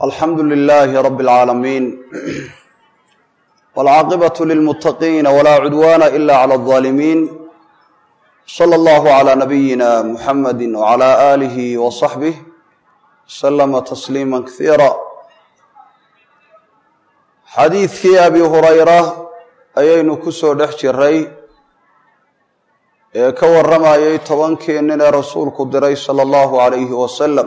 alxamdu lilaahi rabi اlcaalamiin wاlcaaqibaة lilmuttaqiina wlaa cudwaana ila clى الظaalimiin slى اllahu عlى nabiyina muxamadi wعlى alihi wصaxbih slama tasliima kasiira xadiidkii abi hurayra ayaynu ku soo dhex jiray ee ka warramayay tobankii nin ee rasuulku diray salى اllahu عalayhi wasalam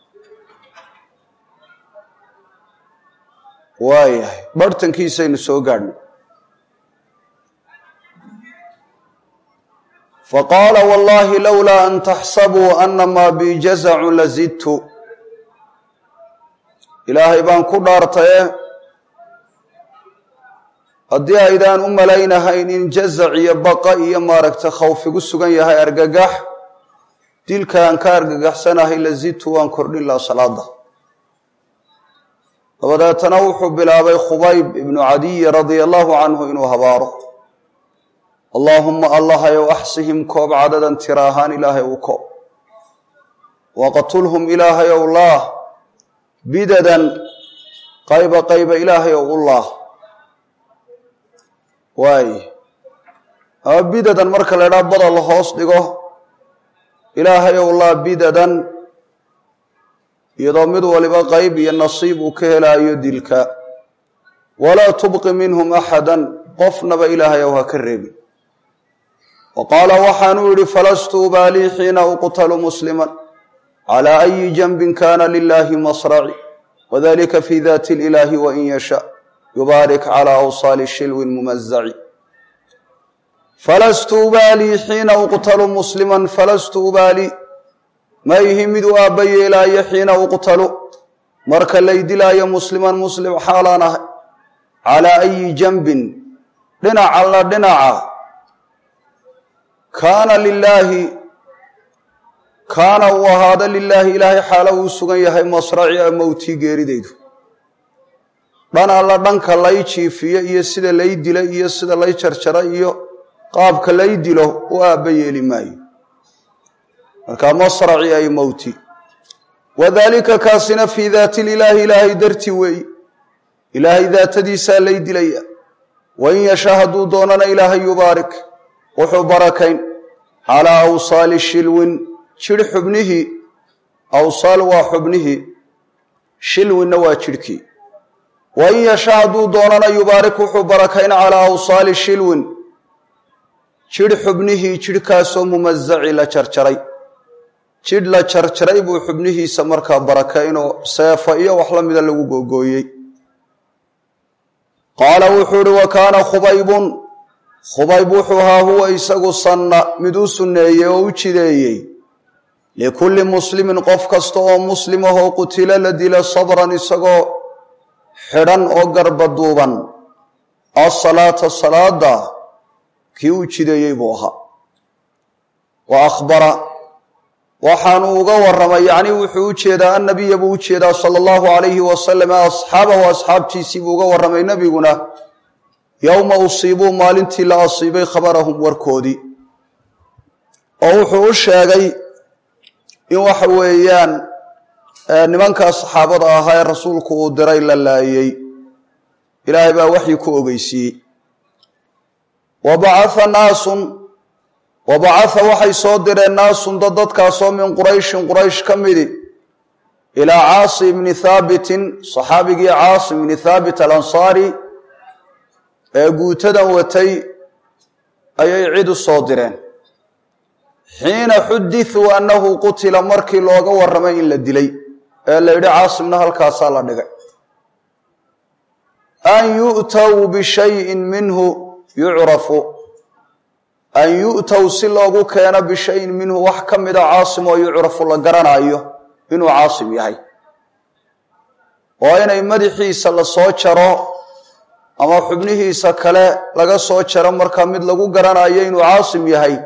waayahay barhtankiisaynu soo gaadhnay faqaala wallahi lowlaa an taxsabuu anamaa bi jazacu lazidtu ilaahay baan ku dhaartaye haddii aydaan u malaynahayn in jazac iyo baqa iyo maaragta khawfigu sugan yahay argagax dilka aan ka argagaxsanahay lazidtu waan kordhin laha salaada dabadeetana wuxuu bilaabay khubayb ibnu cadiyi radia allahu canhu inuu habaaro allaahuma allahayow axsihim koob cadadan tira ahaan ilaahay u koob waqtulhum ilaahayow laah bidadan qayba qayba ilaahayow u laah waay ama bidadan marka la idhaha bada la hoos dhigo ilaahayow laah bidadan iyadoo mid waliba qayb iyo nasiib uu ka helaayo dilka walaa tubqi minhum axadan qofnaba ilaahayow ha ka reebin wa qaala waxaanuu yidhi falastu ubaalii xiina uqtalu musliman calaa ayi janbin kana lilahi masraci wadalika fi dati ilaahi wain yasha yubaarik calaa awsaali shilwin mumazaci falastu ubaalii xiina uqtalu musliman falastu ubaalii ma ihi mid u aabba yeelaayo xiina uqtalu marka lay dilaayo musliman muslim xaalaan ahay calaa ayi janbin dhinaca la dhinaca kaana lilaahi kaana uu ahaado lilaahi ilaahay xaalo uu sugan yahay masraci a mowtii geeridaydu dhan alla dhanka lay jiifiyo iyo sida lay dila iyo sida lay jarjara iyo qaabka lay dilo u aabba yeeli maayo markaa masraci ay mowti wadalika kaasina fii daati lilaahi ilaahay darti weeyi ilaahay daatadiisaa lay dilaya wain yashaa hadduu doonana ilaahay yubaarik wuxuu barakayn calaa awsaali shilwin jidh xubnihii awsaal waa xubnihii shilwinna waa jidhkii wain yashaa hadduu doonana yubaarik wuxuu barakayn calaa awsaali shilwin jidh xubnihii jidhkaasoo mumazaci la jarjaray jidh la jarjaray buu xubnihiisa markaa barakaynoo seefa iyo wax la mida lagu googooyey qaala wuxuu ihi wa kaana khubaybun khubayb wuxuu ahaa huwa isagu sanna mid u sunneeyey oo u jideeyey likulli muslimin qof kasta oo muslim ahoo qutilo la dilo sabran isagoo xidhan oo garba duuban asalaata salaada kii u jideeyey buu ahaa wa akhbara waxaanu uga warramay yacni wuxuu u jeedaa annabiya buu u jeedaa sala allahu calayhi wasalam asxaabahu asxaabtiisii buu uga warramay nebiguna yowma usiibuu maalintii la asiibay khabarahum warkoodii oo wuxuu u sheegay in waxa weeyaan nimankaa saxaabada ahaa ee rasuulku uu diray la laayey ilaahay baa waxyi ku ogeysiiyey wa bacatha naasun wa bacatha waxay soo direen naasun dad dadkaasoo min qurayshin quraysh ka midi ilaa caasi ibni thaabitin saxaabigii caasi ibni thaabit alansaari ee guutadan watay ayay cid u soo direen xiina xudithuu annahu qutila markii looga warramay in la dilay ee la yidhi caasimna halkaasaa la dhigay an yu'tow bishayin minhu yucrafu an yu'tow si loogu keeno bishayin minhu wax ka mida caasim oo yucrafu la garanaayo inuu caasim yahay oo inay madaxiisa la soo jaro ama xubnihiisa kale laga soo jaro markaa mid lagu garanayo inuu caasim yahay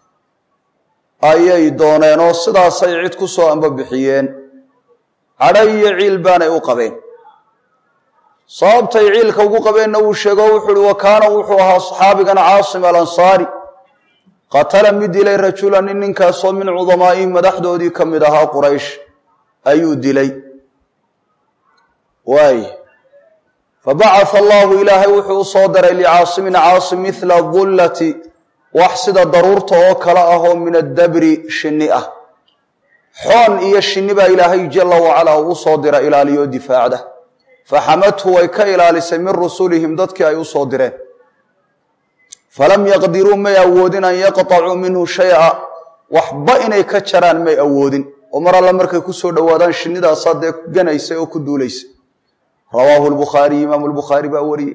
ayay dooneen oo sidaasay cid ku soo ambabixiyeen cadho iyo ciil baanay u qabeen sababtay ciilka ugu qabeenna wuu sheego wuxuu uhi wa kaana wuxuu ahaa saxaabigan caasim alansaari qatala mid dilay rajula nin ninkaasoo min cudamaa'ihim madaxdoodii ka mid ahaa quraysh ayuu dilay waay fabacatha allahu ilaahay wuxuu u soo diray licaasimin caasim mithla dullati wax sida daruurta oo kale ah oo min addabri shinni ah xoon iyo shinni baa ilaahay jala wacalaa uu usoo dira ilaaliyo difaacda faxamadhu way ka ilaalisay min rusulihim dadkii ay usoo direen falam yaqdiruu may awoodin an yaqطacuu minhu shaya waxba inay ka jaraan may awoodin oo mar alle markay kusoo dhowaadaan shinnidaasaa dee ganaysa oo ku duulaysa rawaahu lbukhaariy imaamu lbukhaari baa wariyey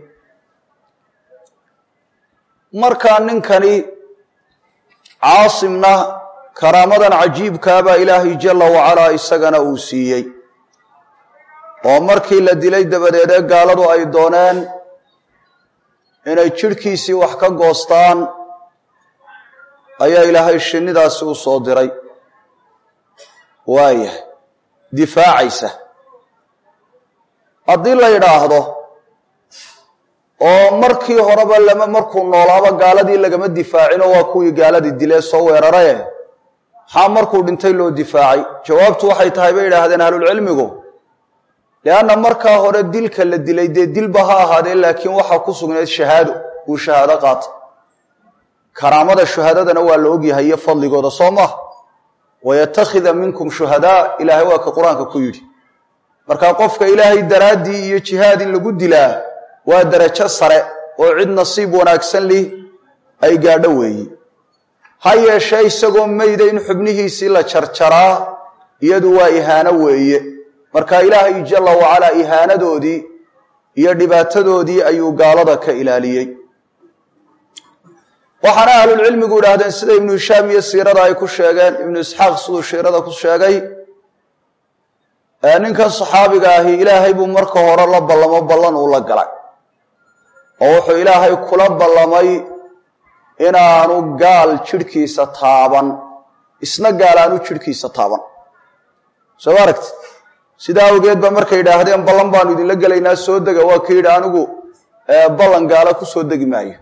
markaa ninkani caasimna karaamadan cajiibkaabaa ilaahay jala wacalaa isagana uu siiyey oo markii la dilay dabadeedee gaaladu ay dooneen inay jidhkiisii wax ka goostaan ayaa ilaahay shinnidaasi u soo diray waayahay difaacaysa haddii la yidhaahdo oo markii horeba lama markuu noolaaba gaaladii lagama difaacinoo waa kuwii gaaladii dilee soo weeraraye maxaa markuu dhintay loo difaacay jawaabtu waxay tahay bay yidhaahdeen ahlulcilmigu lianna markaa hore dilka la dilay dee dilba ha ahaadee laakiin waxaa ku sugnayd shahaado uu shahaado qaata karaamada shuhadadana waa la ogyahay iyo fadligooda soo maha wayatakhida minkum shuhadaa ilaahay waa ka qur-aanka ku yidhi marka qofka ilaahay daraaddii iyo jihaad in lagu dilaa waa darajo sare oo cid nasiib wanaagsan lih ay gaadho weeyi ha yeeshee isagoo mayda in xubnihiisii la jarjaraa iyadu waa ihaano weeye marka ilaahay jala wacalaa ihaanadoodii iyo dhibaatadoodii ayuu gaalada ka ilaaliyey waxaana ahlulcilmigu idhaahdeen sida ibnu hishaam iyo siirada ay ku sheegeen ibnu isxaaq siduu siirada ku sheegay ninkan saxaabiga ahi ilaahay buu marka hore la ballamo ballan uu la galay oo wuxuu ilaahay kula ballamay inaanu gaal jidhkiisa taaban isna gaal aanu jidhkiisa taaban soo ma aragti sidaa awgeed ba markay yidhaahdeen ballan baanu idinla gelaynaa soo dega waa ka yidhi anigu ballan gaala ku soo degi maayo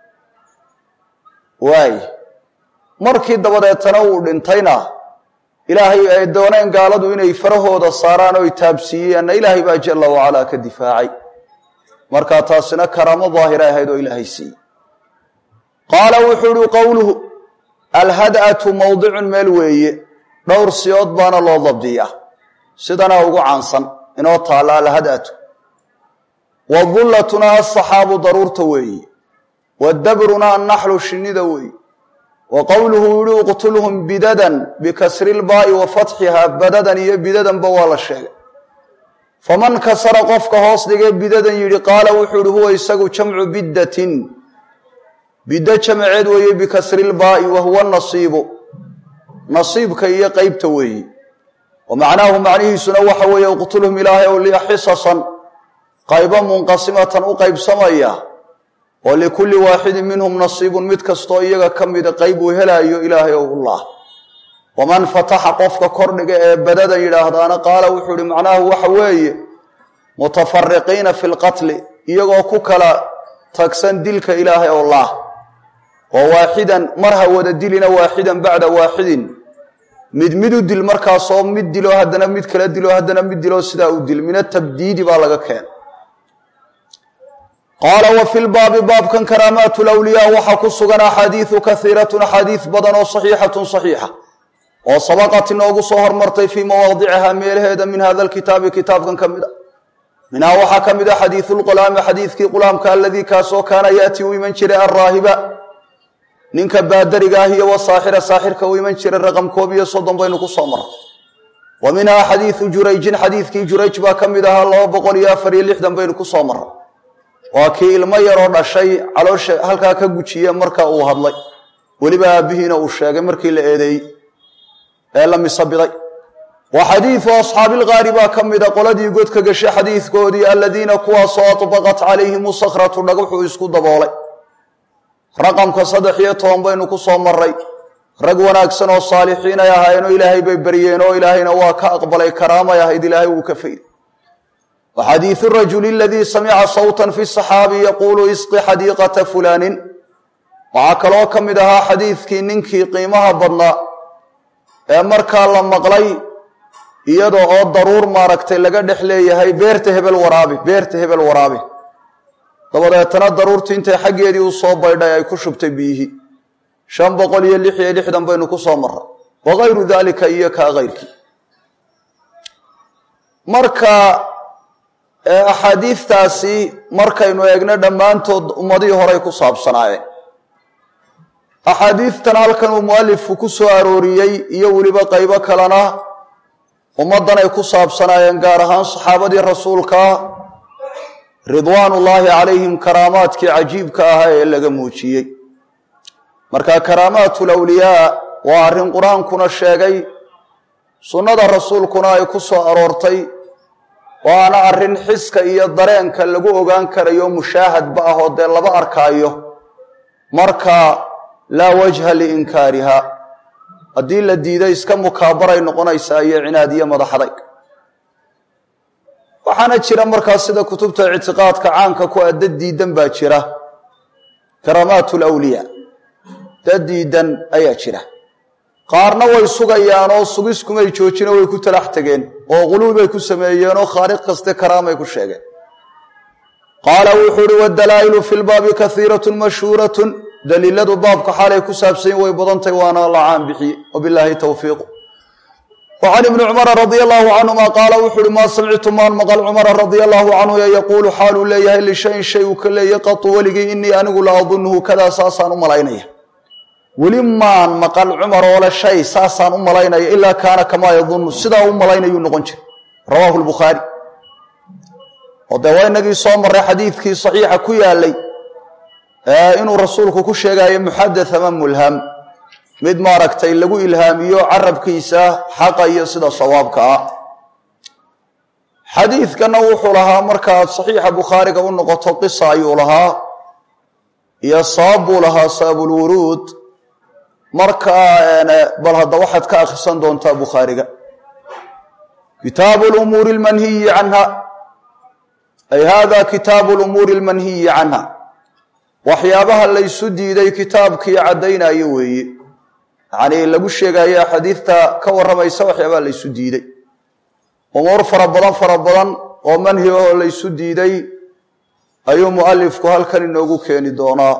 waay markii dabadeetana uu dhintayna ilaahay ay dooneen gaaladu inay farahooda saaraan oo itaabsiiyeenna ilaahay baa jala wacalaa ka difaacay markaa taasina karaamo daahira ahayd oo ilaahay siiyey qaala wuxuu ihi qowluhu alhad'atu mawdicun meel weeye dhowr siyood baana loo dabdiyaa sidanaa ugu caansan inoo taalla alhad'atu wadullatuna asaxaabu daruurta weeye wadabruna annaxlu shinnida weeye wa qowluhu yihi uqtulhum bidadan bikasri lbaa'i wa fatxiha badadan iyo bidadanba waa la sheegay faman kasara qofka hoos dhigee bidadan yidhi qaala wuxuu ihi huwa isagu jamcu biddatin biddo jamaceed weeye bikasri lbaa'i wa huwa nasiibu nasiibka iyo qeybta weeye wa macnaahu macnihiisuna waxa weeye uqtulhum ilaahay ow liya xisasan qaybo munqasimatan u qaybsamaya oo likulli waaxidin minhum nasiibun mid kastoo iyaga ka mida qayb uu helaayo ilaahay ow ullah waman fataxa qofka kordhiga ee badadan yidhaahdaana qaala wuxuu ihi macnaahu waxa weeye mutafariqiina fi lqatli iyagoo ku kala tagsan dilka ilaahay ow lah oo waaxidan mar ha wada dilina waaxidan bacda waaxidin mid mid u dil markaasoo mid dilo haddana mid kala dilo haddana mid dilo sidaa u dil min atabdiidi baa laga keena qaala wa fi lbaabi baabkan karaamaat lwliyaa waxaa ku sugan axaadiidu kaiiratun axaadiis badan oo saxiixatun saxiixa oo sabaqat inoogu soo hormartay fii mawaadiciha meelaheeda min hada lkitaabi kitaabkan ka mid a minhaa waxaa ka mid a xadiidu lqulaami xadiidkii qulaamka aladii kaasoo kaana yaati u iman jiray alraahiba ninka baadariga ah iyo wasaaxira saaxirka u iman jiray raqam koob iyo soddon baynu ku soo marray wa minhaa xadiidu jurayjin xadiidkii jurayj baa ka mid ahaa laba boqol iyo afar iyo lixdan baynu ku soo marray waa kii ilmo yaroo dhashay caloosha halkaa ka gujiye marka uu hadlay weliba aabbihiina uu sheegay markii la eedeeyey ee la misabiday wa xadiidu asxaabilgaari baa ka mida qoladii godka gashay xadiidkoodii aladiina kuwaasoo adbaqat calayhim sakhratu dhagaxuu isku daboolay raqamka saddex iyo toban baynu ku soo maray rag wanaagsan oo saalixiin ay ahaayeenoo ilaahay bay baryeen oo ilaahayna waa ka aqbalay karaamay ahayd ilaahay wuu ka fayday wa xadiidu rajuli aladii samica sawtan fi saxaabi yaquulu isqi xadiiqata fulaanin waxaa kaloo ka mid ahaa xadiidkii ninkii qiimaha badnaa ee markaa la maqlay iyada oo daruur maaragtay laga dhex leeyahay beerta hebel waraabi beerta hebel waraabi dabadeetana daruurtii intay xaggeedii u soo baydhay ay ku shubtay biyihii shan boqol iyo lix iyo lixdan baynu ku soo marray wakayru daalika iyo kaa kayrkii marka axaadiidtaasi markaynu eegno dhammaantood ummadihii horey ku saabsanaayeen axaadiidtan halkan uu mualifku ku soo arooriyey iyo weliba qaybo kalena ummaddan ay ku saabsanaayeen gaar ahaan saxaabadii rasuulka ridwaanullaahi calayhim karaamaadkii cajiibka ahaa ee laga muujiyey marka karaamaatul awliyaa waa arrin qur-aankuna sheegay sunnada rasuulkuna ay ku soo aroortay waana arrin xiska iyo dareenka lagu ogaan karayo mushaahadba ah oo dee laba arkaayo marka laa wajha liinkaariha haddii la diido iska mukaabaray noqonaysaa iyo cinaad iyo madaxadayg waxaana jira markaas sida kutubta ictiqaadka caanka ku ah dad diidan baa jira karaamaat lawliyaa dad diidan ayaa jira qaarna way sugayaan oo sugiskumay joojino way ku talax tegeen oo quluubay ku sameeyeen oo khaaliq kaste karaamay ku sheegeen qaala wuxuu uhi wadalaa'ilu fi lbaabi kaiiratun mashhuuratun daliiladu baabka xaalay ku saabsanyin way badantahy waana la caan bixiye wabilaahi towfiiqu wa can ibni cumara radia allahu canhuma qaala wuxu uhi maa samictu maan maqal cumara radia allahu canhu ee yaquulu xaaluu leeyahay lishayin shay uu ka leeyay qatu weligii inii anigu la adunuhu kadaa saasaan u malaynaya weli maan maqal cumar oo le shay saasaan u malaynaya ilaa kaana kamaa yadunnu sidaa u malaynayuu noqon jira rawaahu lbukhaari oo dee waa inagii soo marray xadiidkii saxiixa ku yaalay inuu rasuulku ku sheegayo muxadath ama mulham mid maaragtay lagu ilhaamiyo carabkiisa xaqa iyo sida sawaabka ah xadiidkana wuxuu lahaa markaad saxiixa bukhaariga u noqoto qisa ayuu lahaa iyo sabab buu lahaa sababulwuruud markaa bal hadda waxaad ka akhrisan doontaa bukhaariga kitaabu lumuuri almanhiyi canha ay hada kitaabu lumuuri almanhiyi canha waxyaabaha laysu diiday kitaabkii caddaynayo weeye yacnii lagu sheegayo axaadiidta ka warramaysa waxyaabaha laysu diiday umuur fara badan fara badan oo manhi ahoo laysu diiday ayuu mualifku halkan inoogu keeni doonaa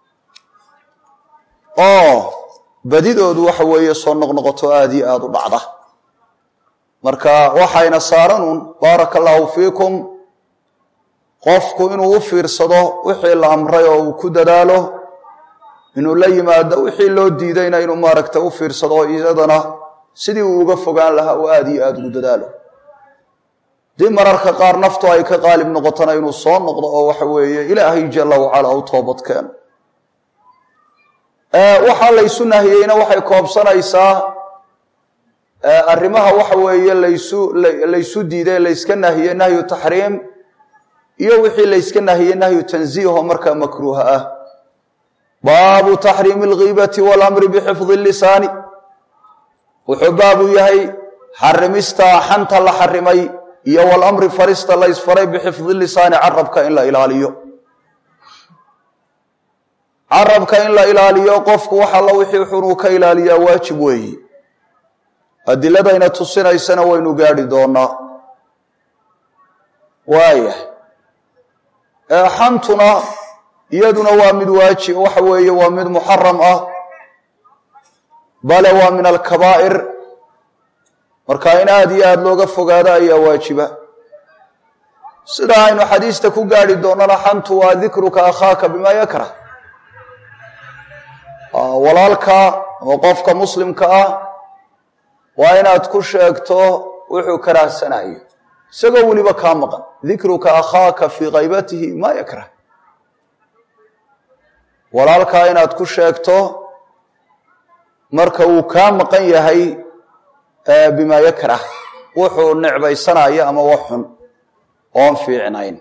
oo badidoodu waxa weeye soo noqnoqoto aada iyo aada u dhacda marka waxayna saaranuun baaraka allaahu fiikum qofku inuu u fiirsado wixii la amray oo uu ku dadaalo inuu la yimaado wixii loo diidayna inuu maaragta u fiirsado iyadana sidii uu uga fogaan lahaa oo aada iyo aada ugu dadaalo dii mararka qaar naftu ay ka qaalib noqotona inuu soo noqdo oo waxa weeye ilaahay jalla wacala u toobad keeno waxaa laysu nahiyeyna waxay koobsanaysaa arrimaha waxa weeye laysu laysu diiday layska nahiye nahyu taxriim iyo wixii layska nahiyey nahyu tanziiho markaa makruuha ah baabu taxriimi alghiibati waalamri bixifdi lisaani wuxuu baabu yahay xarimista xanta la xarimay iyo walamri farista la ysfaray bixifdi lisaani carabka in la ilaaliyo carabka in la ilaaliyo qofku wax alla wixii xunuu ka ilaaliyaa waajib weeyi adiladayna tusinaysana waynu gaadhi doonaa waaya xantuna iyaduna waa mid waajib waxa weeye waa mid muxaram ah bale waa min alkabaa'ir marka in aada iyo aada looga fogaado ayaa waajiba sida aynu xadiista ku gaadhi doonana xantu waa dikruka akhaaka bimaa yakrah walaalka ama qofka muslimka ah waa inaad ku sheegto wuxuu karaahsanayo isagoo weliba kaa maqan dikruka akhaaka fii kaybatihi maa yakrah walaalkaa inaad ku sheegto marka uu kaa maqan yahay bimaa yakrah wuxuu necbaysanayo ama wax xun oon fiicnayn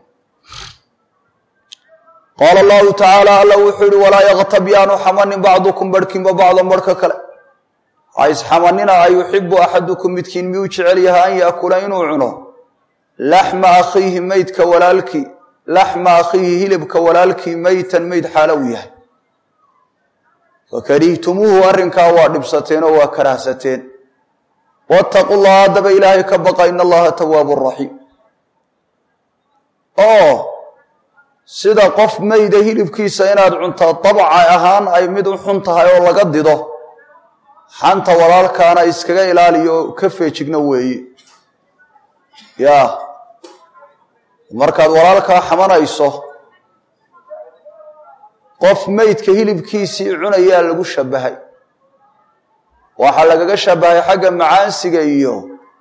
qaala allahu tacaala alla wuxuu yihi walaa yaktab yaanu xamanin bacdukum barhkinba bacdan barhka kale ha isxamanina a yuxibu axadukum midkiin miyuu jecel yahay an yaakula inuu cuno laxma akhiihi meydka walaalkii laxma akhiihi hilibka walaalkii meytan meyd xaalo uu yahay fakarihtumuuhu arrinkaa waa dhibsateen oo waa karahsateen waataqu llaha haddaba ilaahay ka baqa in allaha tawaabu raxiim oo sida qof mayda hilibkiisa inaad cuntaa dabca ahaan ay mid u xun tahay oo laga dido xanta walaalkaana iskaga ilaaliyo oo ka feejigno weeye yaa markaad walaalkaa xamanayso qof meydka hilibkiisii cunayaa lagu shabahay waxaa lagaga shabahay xagga macaansiga iyo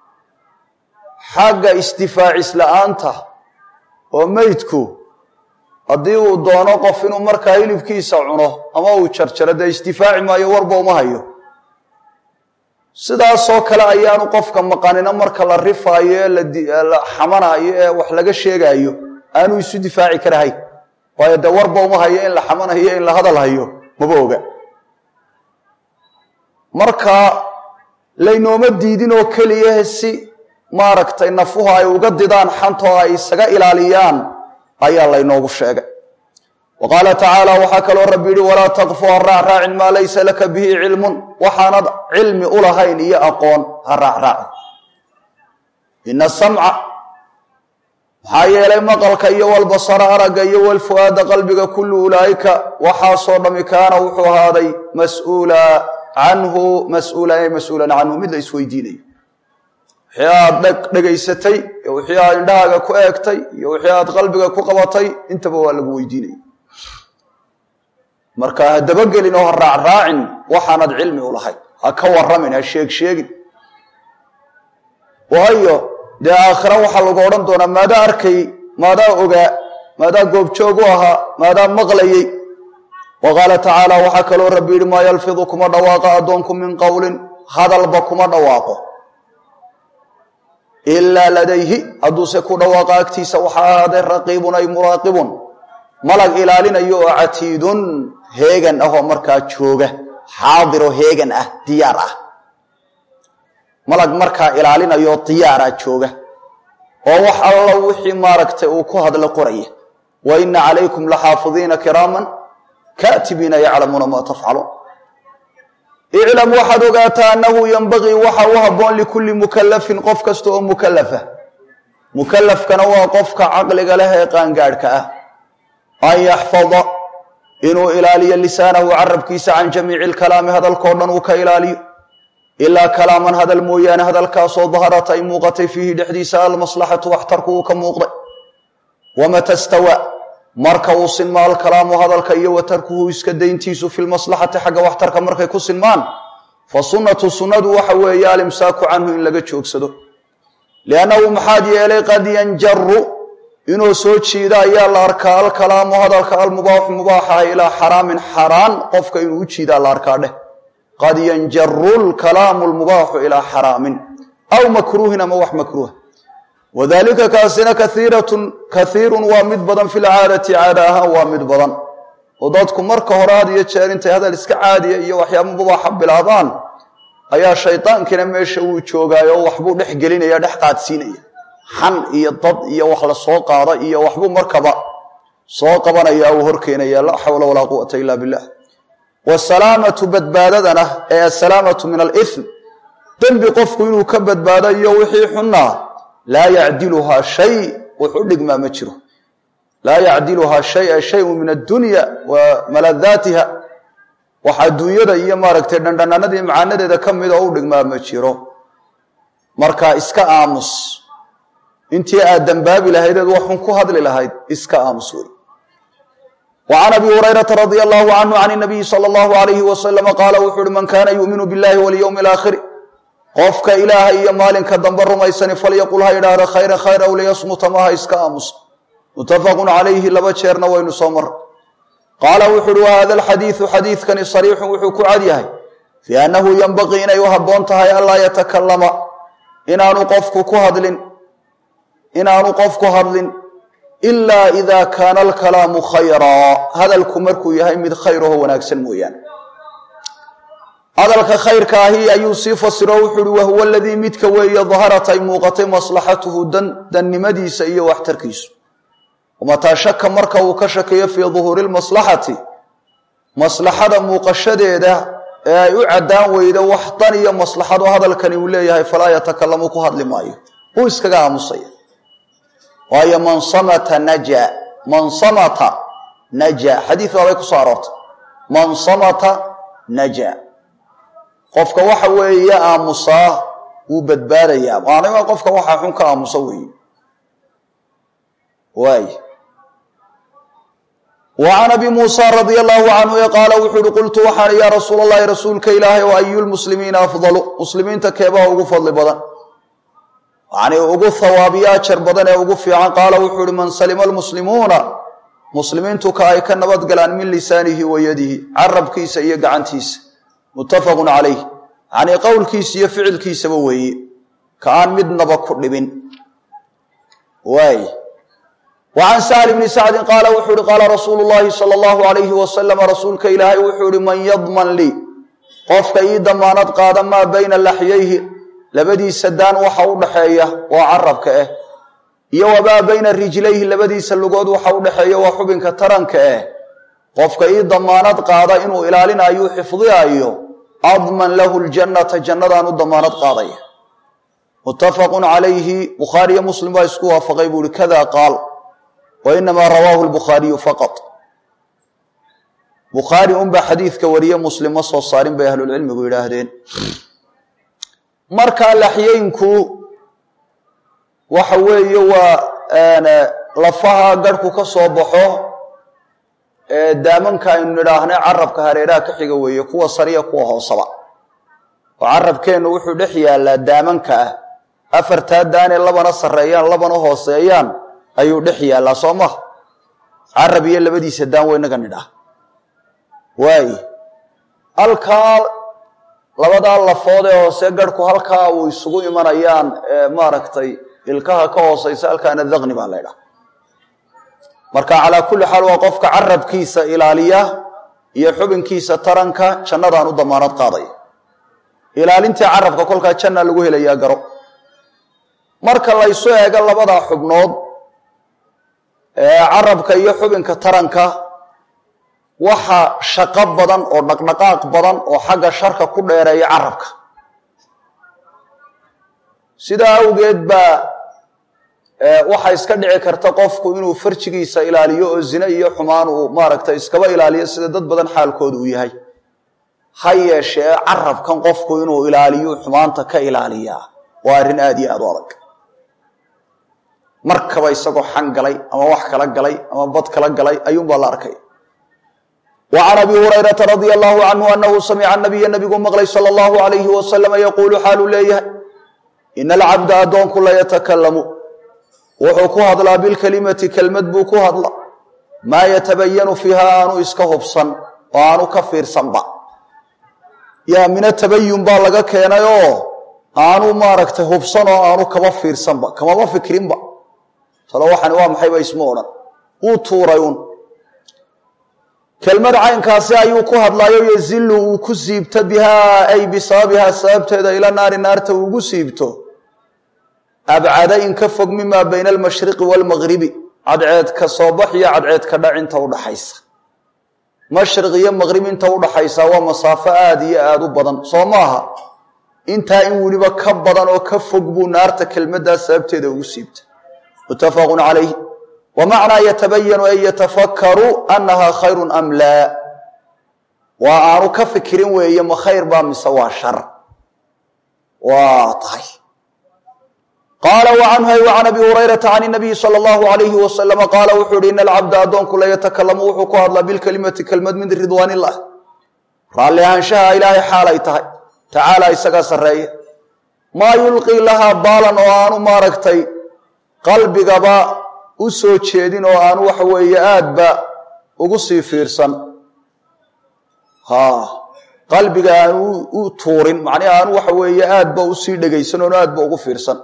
xagga isdifaacis la-aanta oo meydku haddii uu doono qof inuu markaa hilibkiisa cuno ama uu jarjaro dee isdifaaci maayo warba uma hayo sidaasoo kale ayaanu qofka maqanino marka la rifaayo ee la xamanayo ee wax laga sheegayo aanu isu difaaci karahayn waayo dee warba uma hayo in la xamanayo in la hadal hayo maba oga marka laynooma diidin oo keliya si maaragtay nafuhu ay uga didaan xantoo ay isaga ilaaliyaan ayaa laynoogu sheegay wa qaala tacaala waxaa kaloo rabbi yihi walaa taqfu ha raacraacin maa laysa laka bihi cilmun waxaanad cilmi u lahayn iyo aqoon ha raacraacin ina samca maxaa yeelay maqalka iyo walbasara aragga iyo walfu'aada qalbiga kullu ulaa'ika waxaasoo dhami kaana wuxuu ahaaday mas-uula canhu mas-uula ay mas-uulan canhu mid la isweydiinayo wixii aad dhegaysatay iyo wixii aad indhahaaga ku eegtay iyo wixii aad qalbiga ku qabatay intaba waa lagu weydiinaya marka ha dabagelin oo ha raacraacin waxaanad cilmi u lahayn ha ka waramin ha sheeg sheegin waayo dee aakhira waxaa lagu odhan doonaa maadaa arkay maadaa ogaa maadaa goobjoog u ahaa maadaa maqlayey wa qaala tacaala waxaa kaloo rabbi yidhi maa yalfidu kuma dhawaaqa addoonku min qowlin hadalba kuma dhawaaqo ilaa ladayhi hadduuse ku dhawaaqa agtiisa waxaa ahaaday raqiibun ay muraaqibun malag ilaalinayo oo catiidun heegan ah oo markaa jooga xaadiroo heegan ah diyaar ah malag markaa ilaalinayo diyaara jooga oo wax alla wixii maaragtay uu ku hadla qoraya wa ina calaykum laxaafidiina kiraaman kaatibiina yaclamuuna maa tafcaluun iclam waxaad ogaataa annahu yenbagii waxa u habboon likulli mukallafin qof kasta oo mukallafa mukallafkana waa qofka caqliga leh ee qaangaadhka ah an yaxfada inuu ilaaliyo lisaanahu carabkiisa can jamiici alkalaami hadalkao dhan uu ka ilaaliyo ilaa kalaaman hadal mooyaane hadalkaasoo daharat ay muuqatay fiihi dhexdiisa almaslaxatu waxtarku uu ka muuqday wamata stawaa marka uu sinmaa alkalaamu hadalka iyo wa tarkuhu iska dayntiisu fi lmaslaxati xagga waxtarka markay ku sinmaan fa sunnatu sunnadu waxa weeye alimsaaku canhu in laga joogsado liannahu maxaad yeelay qad yanjaru inuu soo jiida ayaa la arkaa alkalaamu hadalka almubaaxu mubaaxaha ilaa xaraamin xaraan qofka inuu u jiidaa la arkaa dheh qad yanjaru lkalaamu lmubaaxu ilaa xaraamin aw makruuhin ama wax makruuha wadalika kaasina kaiiratun kaiirun waa mid badan fi lcaadati caada ahaan waa mid badan oo dadku marka hore had iyo jeer intay hadal iska caadiya iyo waxyaaba mubaaxa bilaabaan ayaa shaydaankiina meesha wuu joogaayo oo waxbuu dhex gelinaya dhex qaadsiinaya xan iyo dad iyo wax la soo qaada iyo waxbuu markaba soo qabanaya uu horkeenaya laa xawla walaa quwata ila billah wasalaamatu badbaadadana ee asalaamatu min alithm dembi qofku inuu ka badbaado iyo wixii xunnaa laa yacdiluhaa shay wuxu dhigmaa ma jiro laa yacdiluhaa shaya shayun min addunya wa maladaatiha wax adduunyada iyo maaragtay dhandhanaanadii macaanadeeda ka mid oo u dhigmaa ma jiro marka iska aamus intii aad dembaabi lahaydeed waxun ku hadli lahayd iska aamus wey وعn abi هurayرaةa radي الlه عnه عn النabiyi slى الlه عalyه وasلم qaala wuxu uhi man kana yuؤminu bالlahi wاlyوم الآkhir qofka ilaaha iyo maalinka dambe rumaysani falyaqul ha idhaahdo khayra khayr aw liyasmuta maha iska aamusa mutafaqu calayhi laba jeerna waynu soo mar qaala wuxu uhi wahada alxadiidu xadiidkani sariixun wuxuu ku cad yahay fii annahu yenbaqii inay u habboon tahay anlaa yatakalama inaanu qofku ku hadlin inaanu qofku hadlin ilaa ida kaana alkalaamu khayraa hadalku markuu yahay mid khayraho wanaagsan mooyaane hadalka khayrka ahi ayuu sii fasiro wuxu uhi wahuwa aladii midka weeye daharat ay muuqatay maslaxatuhu dannimadiisa iyo waxtarkiisu mataa shaka marka uu ka shakeeyo fii duhuuri lmaslaxati maslaxada muuqashadeeda ee ay u caddaan weydo wax dan iyo maslaxado hadalkani uu leeyahay falaa yatakalamu ku hadli maayo uu iskaga aamusaya waayo man samata naja man samata naja xadiid baabay ku soo aroortay man samata naja qofka waxa weeye aamusaa wuu badbaadayaa maanima qofka waxaa xun ka aamusa weeye waay وعn abi muسى radي الlه عanhu qaala wuxuu uhi qultu waxaan ya rasuul الlahi rasuulka ilaahay o ayu lmuslimiina afضlu muslimiinta keebaha ugu fadli badan yani ugu hawaabiyo ajar badan ee ugu fiican qaala wuxuu uhi man salima اlmuslimuuna muslimiintu ka ay ka nabad galaan min lisaanihi wa yadihi carabkiisa iyo gacantiisa mutafaq calayh yani qowlkiisa iyo ficilkiisaba weeye ka aan midnaba ku dhibin waay وعn sهل بن sacdi qaala wuxuu uhi qaala rasuulu الlahi salى الlahu عalayhi waslm rasuulka ilaahay wuxuu ihi man yadman lii qofka ii damaanad qaada maa bayna laxyayhi labadiisa daan waxa u dhaxeeya waa carabka ah iyo wamaa bayna rijlayhi labadiisa lugood waxa u dhaxeeya waa xubinka taranka ah qofka ii damaanad qaada inuu ilaalinayo xifdiayo adman lahu ljannata jannadaan u damaanad qaadaya mutafaq calayhi bukhaariyo muslim baa isku waafaqay buu ihi kada qaal wainamaa rawaahu lbukhaariyu faqad bukhaari unbaa xadiidka wariye muslim ma soo saarin bay ahlulcilmigu yidhaahdeen markaa laxyeynku waxa weeye waa lafaha garhku ka soo baxo ee daamanka aynu nidhaahnay carabka hareeraha ka xiga weeye kuwa sariya kuwa hoosaba oo carabkeennu wuxuu dhex yaallaa daamanka ah afartaa daanee labana sarreeyaan labana hooseeyaan ayuu dhex yaallaa soo maha carab iyo labadiisa daan weynaga nidhaah waay halkaa labadaa lafood ee hoose garhku halkaa uu isugu imanayaan maaragtay ilkaha ka hooseysa halkaana daqni baa la ydhaha marka calaa kulli xaal waa qofka carabkiisa ilaaliya iyo xubinkiisa taranka jannadaan u damaanad qaadaya ilaalintii carabka kolkaa janna lagu helayaa garo marka laysu eego labadaa xubnood carabka iyo xubinka taranka waxa shaqo badan oo dhaqdhaqaaq badan oo xagga sharka ku dheereeya carabka sidaa awgeed baa waxa iska dhici karta qofku inuu farjigiisa ilaaliyo oo zine iyo xumaan uu maaragtay iskaba ilaaliyo sida dad badan xaalkooda uu yahay ha yeeshee carabkan qofku inuu ilaaliyo xumaanta ka ilaaliyaa waa arrin aada iyo aada u adag markaba isagoo xan galay ama wax kala galay ama bad kala galay ayuunbaa la arkay wa can abi hurayrata radia allahu canhu anahu samica nabiya nabigu maqlay sala allahu alayhi wasalama yaquulu xaaluu leeyahay ina alcabda addoonku la yatakalamu wuxuu ku hadlaa bilkelimati kelmad buu ku hadla maa yatabayanu fiiha aanu iska hubsan oo aanu ka fiirsanba yaa mina tabayun baa laga keenay oo aanu maaragtay hubsan oo aanu kaba fiirsanba kamaba fikrinba talo waxani waa maxayba isma odhan wuu tuuray un kelmad caynkaasi ayuu ku hadlaayo yazilu uu ku siibto bihaa ay bisababihaa sababteeda ila naari naarta uugu siibto abcada in ka fog mimaa bayna almashriqi waalmagribi cadceedka soo bax iyo cadceedka dhac inta udhaxaysa mashriq iyo maqrib inta udhaxaysa waa masaafo aada iyo aada u badan soo maaha intaa in weliba ka badan oo ka fog buu naarta kelmaddaa sababteeda ugu siibta muttafaqun calayh wa macnaa yatabayanu an yatafakaru annaha khayrun am laa waa aanu ka fikirin weeye ma khayr baa mise waa shar waa tahay qaala wacanhu ay wacan abi hurayrata can nabiyi sala allahu alayhi wasalama qaala wuxuu yihi ina alcabda addoonku la yatakalamu wuxuu ku hadlaa bilkelimati kelmad min ridwaan illah raalli ahaanshaha ilaahay xaalay tahay tacaala isagaa sarreeya maa yulqii lahaa baalan oo aanu maaragtay qalbigaba u soo jeedin oo aanu waxa weeye aadba ugu sii fiirsan ha qalbiga aanu u tuurin macnihi aanu waxa weeye aadba usii dhegaysan oonu aadba ugu fiirsan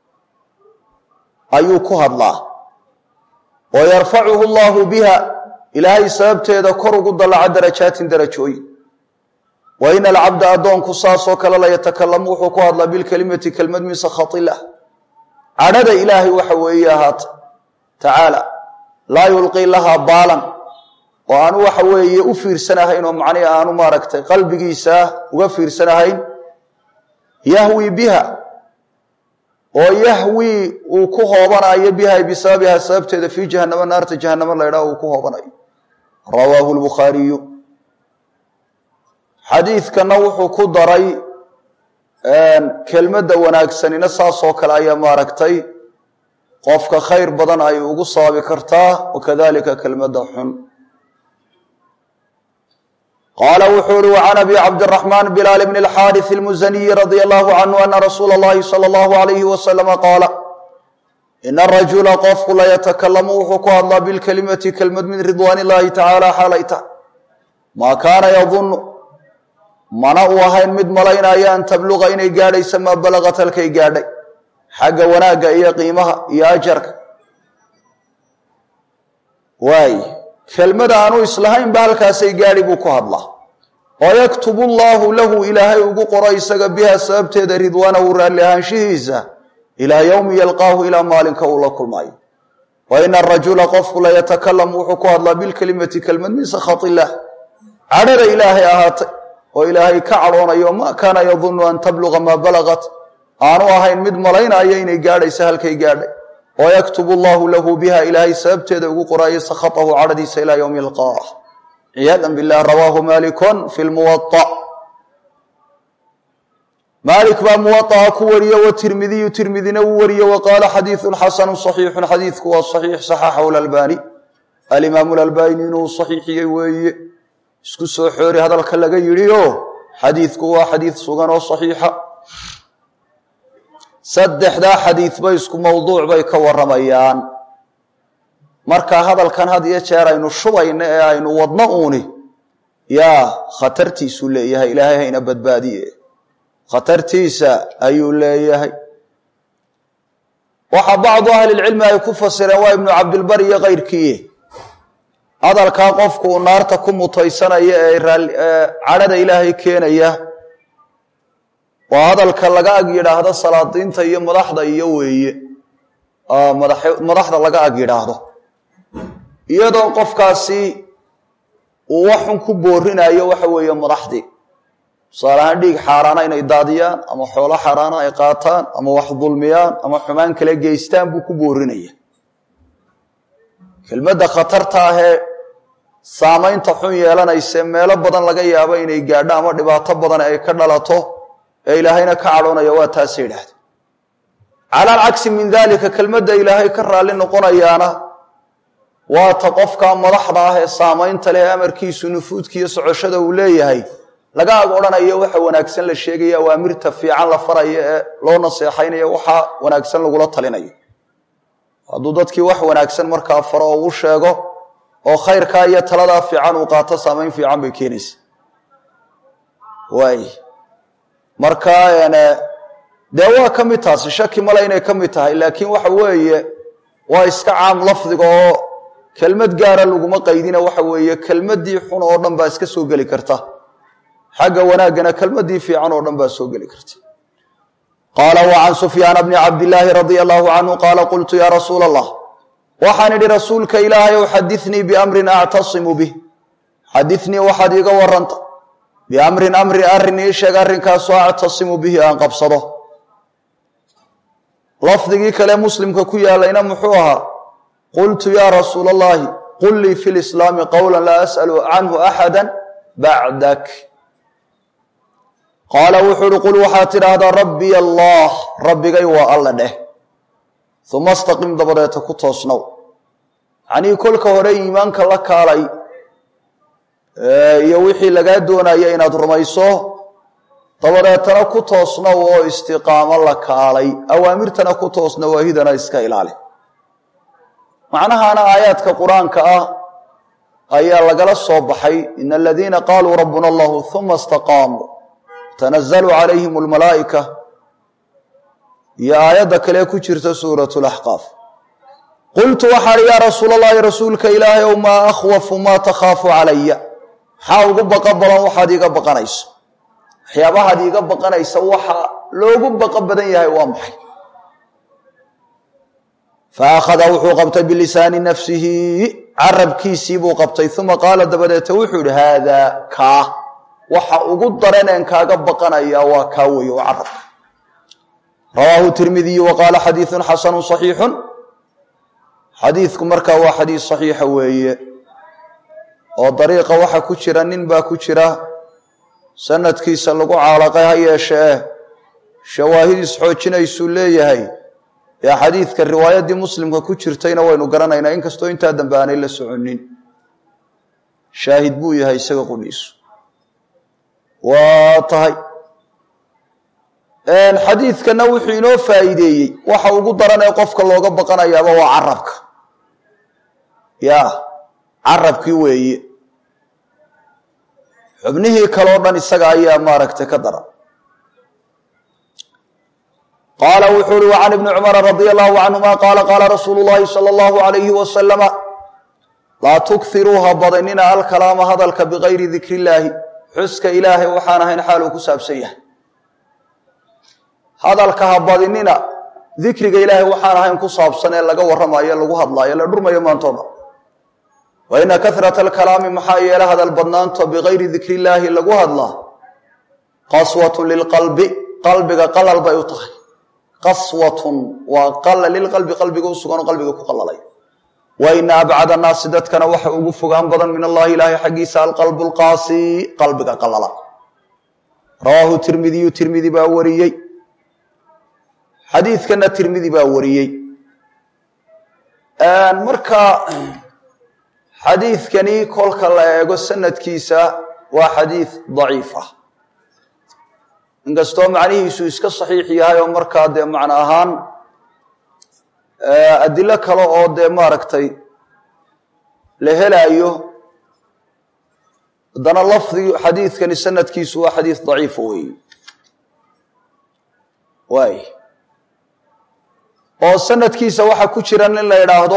ayuu ku hadlaa oo yarfacuhu allahu biha ilaahay sababteeda kor ugu dallaca darajaatin darajooyin wa ina alcabda addoonku saasoo kale la yatakalamu wuxuu ku hadlaa bilkelimati kelmad min sakhat illah cadhada ilaahay waxa weeye ahaata tacaala laa yulqii lahaa baalan oo aanu waxa weeye u fiirsanahayn oo macnihi aanu maaragtay qalbigiisa uga fiirsanahayn yahwi biha oo yahwi uu ku hoobanayo biha bisababiha sababteeda fii jahanamo naarta jahanamo la ydhaha uu ku hoobanayo rawaahu lbukhaariyu xadiidkana wuxuu ku daray kelmadda wanaagsanina saasoo kale ayaa maaragtay qofka khayr badan ay ugu sababi kartaa wakadalika kelmadda xun qaala wuxuu uhi وcan abi cabdالرaحman bilaal bn الxاariث الmuzaniyi radي الlahu canhu ana rasuula اllahi salى اllahu عalayhi waslama qaala ina rajula qofku layatakalamu wuxuu ku hadlaa bilkelimati kelmad min ridwaan اllahi tacaala xaalay tahay maa kaana yadunu mana uu ahayn mid malaynaya an tabluga inay gaadhaysa maa balagat halkay gaadhay xagga wanaagga iyo qiimaha iyo ajarka waay kelmada aanu islahaynba halkaasay gaadhi buu ku hadlaa oo yaktubu llaahu lahu ilaahay ugu qoro isaga biha sababteeda ridwaanahu raalli ahaanshihiisa ilaa yowmi yalqaahu ilaa maalinka uu la kulmaayo wa ina arajula qofku layatakalamu wuxuu ku hadlaa bilkelimati kelmad min sakhat illaah cadhada ilaahay ahaatay oo ilaahay ka cadhoonayo ma kaana yadunu an tabluga maa balagat aanu ahayn mid malaynaya inay gaadhaysa halkay gaadhay oo yaktubu llahu lahu biha ilaahay sababteeda ugu qoraayo sakhatahu cadhadiisa ilaa yowmi yalqaah ciyaada bilah rawaahu malikun fi lmuwaطa maalik baa muwaطaha ku wariye watirmidiyu tirmidina wuu wariye wa qaala xadiiثu xasanu صaxiixu xadiidku waa صaxiix صaxaxahu lalbani alimaamu lalbani inuu صaxiixiyey weeye isku soo xoori hadalka laga yidhi o xadiidku waa xadiid sugan oo صaxiixa saddexdaa xadiidba isku mowduuc bay ka warramayaan marka hadalkan had iyo jeer aynu shubayno ee aynu wadno uuni yaa khatartiisuu leeyahay ilaahay hayna badbaadiye khatartiisa ayuu leeyahay waxaa bacdu ahlilcilmi ay ku fasireen waa ibnu cabdilbar iyo kayrkii hadalkaa qofku uu naarta ku mutaysanaya ee cadhada ilaahay keenaya waa hadalka laga ag yidhaahdo salaadiinta iyo madaxda iyo weeye madaxda laga ag yidhaahdo iyadoo qofkaasi uu waxun ku boorinayo waxa weeye madaxdii tusaale ahaan dhiig xaaraana inay daadiyaan ama xoolo xaaraana ay qaataan ama wax dulmiyaan ama xumaan kala geystaan buu ku boorinaya kelmadda khatarta ahee saamaynta xun yeelanayse meelo badan laga yaabo inay gaadho ama dhibaato badan ay ka dhalato ee ilaahayna ka cadhoonaya waa taasa yidhaahda cala alcagsi min dalika kelmadda ilaahay ka raalli noqonayaana waa ta qofka madaxda ah ee saamaynta leh amarkiisu nufuudkiiyo socoshada uu leeyahay laga ag odhanayo waxa wanaagsan la sheegaya awaamirta fiican la farayo ee loo naseexaynayo waxa wanaagsan lagula talinayo hadduu dadkii wax wanaagsan markaa faro oo u sheego oo khayrkaa iyo taladaa fiican uu qaato saamayn fiican bay keenaysa waay marka dee waa ka mid taasi shaki male inay ka mid tahay laakiin waxa weeye waa iska caam lafdiga oo kelmad gaara laguma qaydina waxa weeye kelmaddii xun oo dhan baa iska soo geli karta xagga wanaaggana kelmaddii fiican oo dhan baa soo geli karta qaala wa can sufyaana bni cabdillaahi radia allahu canhu qaala qultu yaa rasuula allah waxaan idhi rasuulka ilaahay ow xadinii biamrin actasimu bih xadinii waxaad iiga waranta biamrin amri arrin ii sheeg arrinkaasoo actasimu bihi aan qabsado lafdigii kale muslimka ku yaalayna muxuu ahaa qultu yaa rasuula allahi qul lii fi lislaami qowla laa as'alu canhu axada bacdak qaala wuxuu uhi qul waxaad tidhaahdaa rabbiy allah rabbigay waa alla dheh uma astaqim dabadeeta ku toosnow yacnii kolka hore iimaanka la kaalay iyo wixii lagaa doonaya inaad rumayso dabadeetana ku toosnow oo istiqaamo la kaalay awaamirtana ku toosna waahidana iska ilaali macnahaana aayaadka qur-aanka ah ayaa lagala soo baxay ina aladiina qaaluu rabbuna allahu uma istaqaamuu tanazalu calayhim almalaa'ika iyo aayadda kale ku jirta suurat laxqaaf qultu waxaan yaa rasuul allahi rasuulka ilaahay ow maa akhwafu maa takhaafu calaya maxaa ugu baqa badan waxaad iiga baqanayso waxyaabahaad iiga baqanaysa waxa loogu baqa badan yahay waa maxay fa akhada wuxuu qabtay bilisaani nafsihi carabkiisii buu qabtay uma qaala dabadeete wuxuu yihi haadaa kaa waxa ugu daraneen kaaga baqanaya waa kaa weeye oo carabka rawaahu tirmidiyu wa qaala xadiiثun xasanu صaxiixu xadiidku markaa waa xadiis صaxiixa weeye oo dariiqa waxa ku jira nin baa ku jira sanadkiisa lagu caalaqay ha yeeshee shawaahid isxoojinaysuu leeyahay ee xadiidka riwaayaddii muslimka ku jirtayna waynu garanaynaa inkastoo intaa dambe aanay la soconin shaahid buu yahay isaga qudhiisu waa tahay xadiidkana wuxuu inoo faa'iideeyey waxa ugu daranee qofka looga baqanayaaba waa carabka ya carabkii weeye xubnihii kaleo dhan isaga ayaa maaragtay ka daran qaala wuxuu uhi وcan ibni cumara radi allahu canهuma qaala qaala rasuulu اllahi salى اllahu عalayhi wasalama laa tukhiruuha badinina alkalaama hadalka bigayri dikri illaahi xuska ilaahay waxaan ahayn xaal uu ku saabsan yahay hadalka ha badinina dikriga ilaahay waxaan ahayn ku saabsan ee laga warramayo lagu hadlaayo la dhurmayo maantoo dhan wa ina kahrata alkalaami maxaa yeele hadal badnaanto bigayri dikri illaahi lagu hadlaa qaswatu lilqalbi qalbiga qalal bay u tahay qaswatun waa qala lilqalbi qalbiga u sugan oo qalbiga ku qalalay wa ina abcad annaasi dadkana waxa ugu fogaan badan min allahi ilaahay xaggiisa alqalbu lqaasi qalbiga qalala rawaahu tirmidiyu tirmidi baa wariyey xadiidkana tirmidi baa wariyey marka xadiidkani kolka la eego sanadkiisa waa xadiid daciif ah inkastoo macnihiisu iska saxiix yahay oo markaa dee macno ahaan adilo kale oo dee maaragtay la helaayo haddana lafdi xadiidkani sanadkiisu waa xadiid daciifa weeye waay oo sanadkiisa waxaa ku jira nin la idhaahdo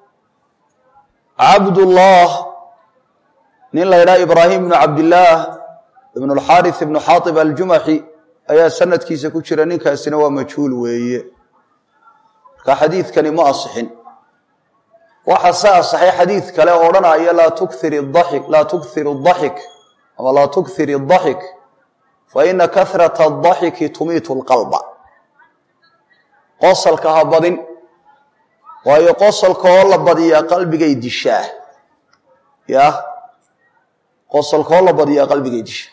cabdullah nin la ydhaha ibraahim ibnu cabdillaah ibn اlxaariث ibnu xaaib aljumaxi ayaa sanadkiisa ku jira ninkaasina waa majhuul weeye marka xadiidkani ma asixin waxa se asaxay xadiid kale oo odhanaya laa tukir اdaxik laa tukir اdaxik ama laa tukir الdaxik faina kahraة الdaxiki tumiitu اlqalba qosalka ha badin waayo qosalka oo la badiyaa qalbigay dishaa ya qosalka oo la badiyaa qalbigay dishaa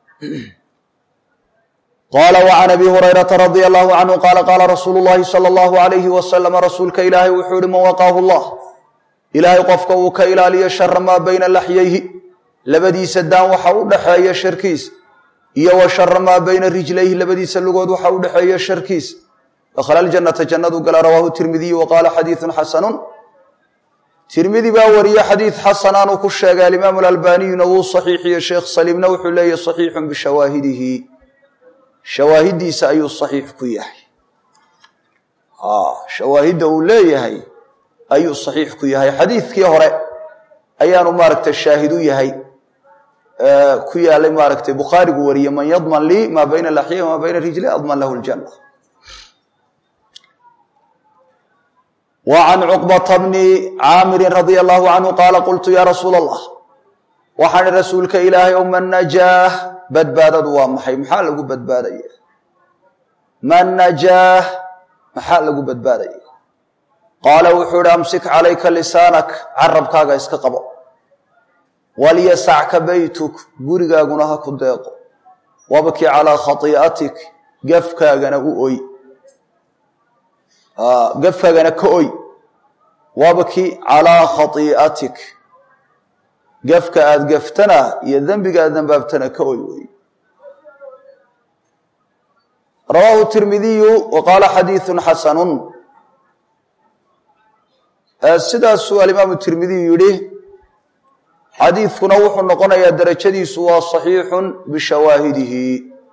qaala وcan abi hurayrata radi allahu canhu qaala qaala rasuulu llahi salى اllahu alayhi wasalama rasuulka ilaahay wuxuu ihi man waqaahu llah ilaahay qofka uu ka ilaaliyo shara maa bayna laxyayhi labadiisa daan waxa u dhaxeeya sharkiis iyo wa shara maa bayna rijlayhi labadiisa lugood waxa u dhexeeya sharkiis dakhala aljanata jannadu gala rawaahu tirmidiyu wa qaala xadiidun xasanun tirmidi baa wariye xadiid xasanaanuu ku sheegay alimaamu alalbaniyuna wuu saxiixiye sheekh saliimna wuxuu leeyahy saxiixun bishawaahidihi shawaahiddiisa ayuu saxiix ku yahay shawaahidda uu leeyahay ayuu saxiix ku yahay xadiidkii hore ayaanu maaragtay shaahid u yahay ku yaalay maaragtay bukhaarigu wariye man yadman lii maa bayna laxya maa bayna rijli adman lahu ljanna وعn cqبة bni caamiri radي الlahu canhu qaala qultu ya rasuul الlah waxaan rasuulka ilaahay o man najaah badbaadadu waa maxay maxaa lagu badbaadaya man najaah maxaa lagu badbaadaya qaala wuxuu ihi amsik calayka lisaanak carabkaaga iska qabo walyasacka baytuk gurigaaguna ha ku deeqo wabki calىa khaii'atik gafkaagana u oy gafkaagana ka oy wabki calىa khaii'atik gafka aada gaftana iyo dembiga aad dembaabtana ka oy wey rawaahu tirmidiyu wa qaala xadiiثu xasanu sidaasuu alimaamu tirmidiyu yihi xadiidkuna wuxuu noqonayaa derajadiisu waa صaxiixu bishawaahidihi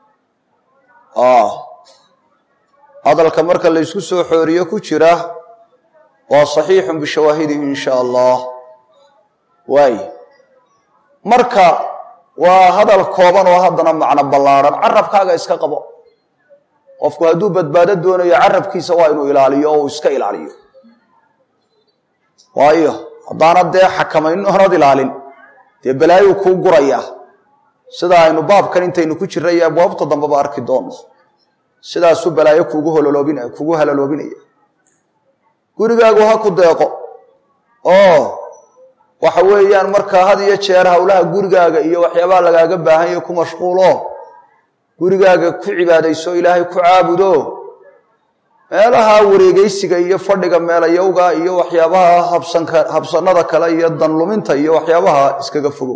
hadalka marka laysku soo xooriyo ku jira waa صaxiixu bishawaahidihi in sha allah waay marka waa hadal kooban oo haddana macno ballaarhan carabkaaga iska qabo qofku hadduu badbaado doonayo carabkiisa waa inuu ilaaliyo oo uu iska ilaaliyo waayo haddaanad dee xakamayn oonad ilaalin dee balaayuu kuu gurayaa sida aynu baabkan intaynu ku jirray iyo abwaabta dambeba arki doonno sidaasuu balaayo kugu hololoobin kugu halaloobinaya gurigaagu ha ku deeqo oo waxa weeyaan markaa had iyo jeer howlaha gurigaaga iyo waxyaabaha lagaaga baahan yaho ku mashquulo gurigaaga ku cibaadayso ilaahay ku caabudo meelaha wareegeysiga iyo fadhiga meelayowga iyo waxyaabaha habsanka habsanada kale iyo danluminta iyo waxyaabaha iskaga fogow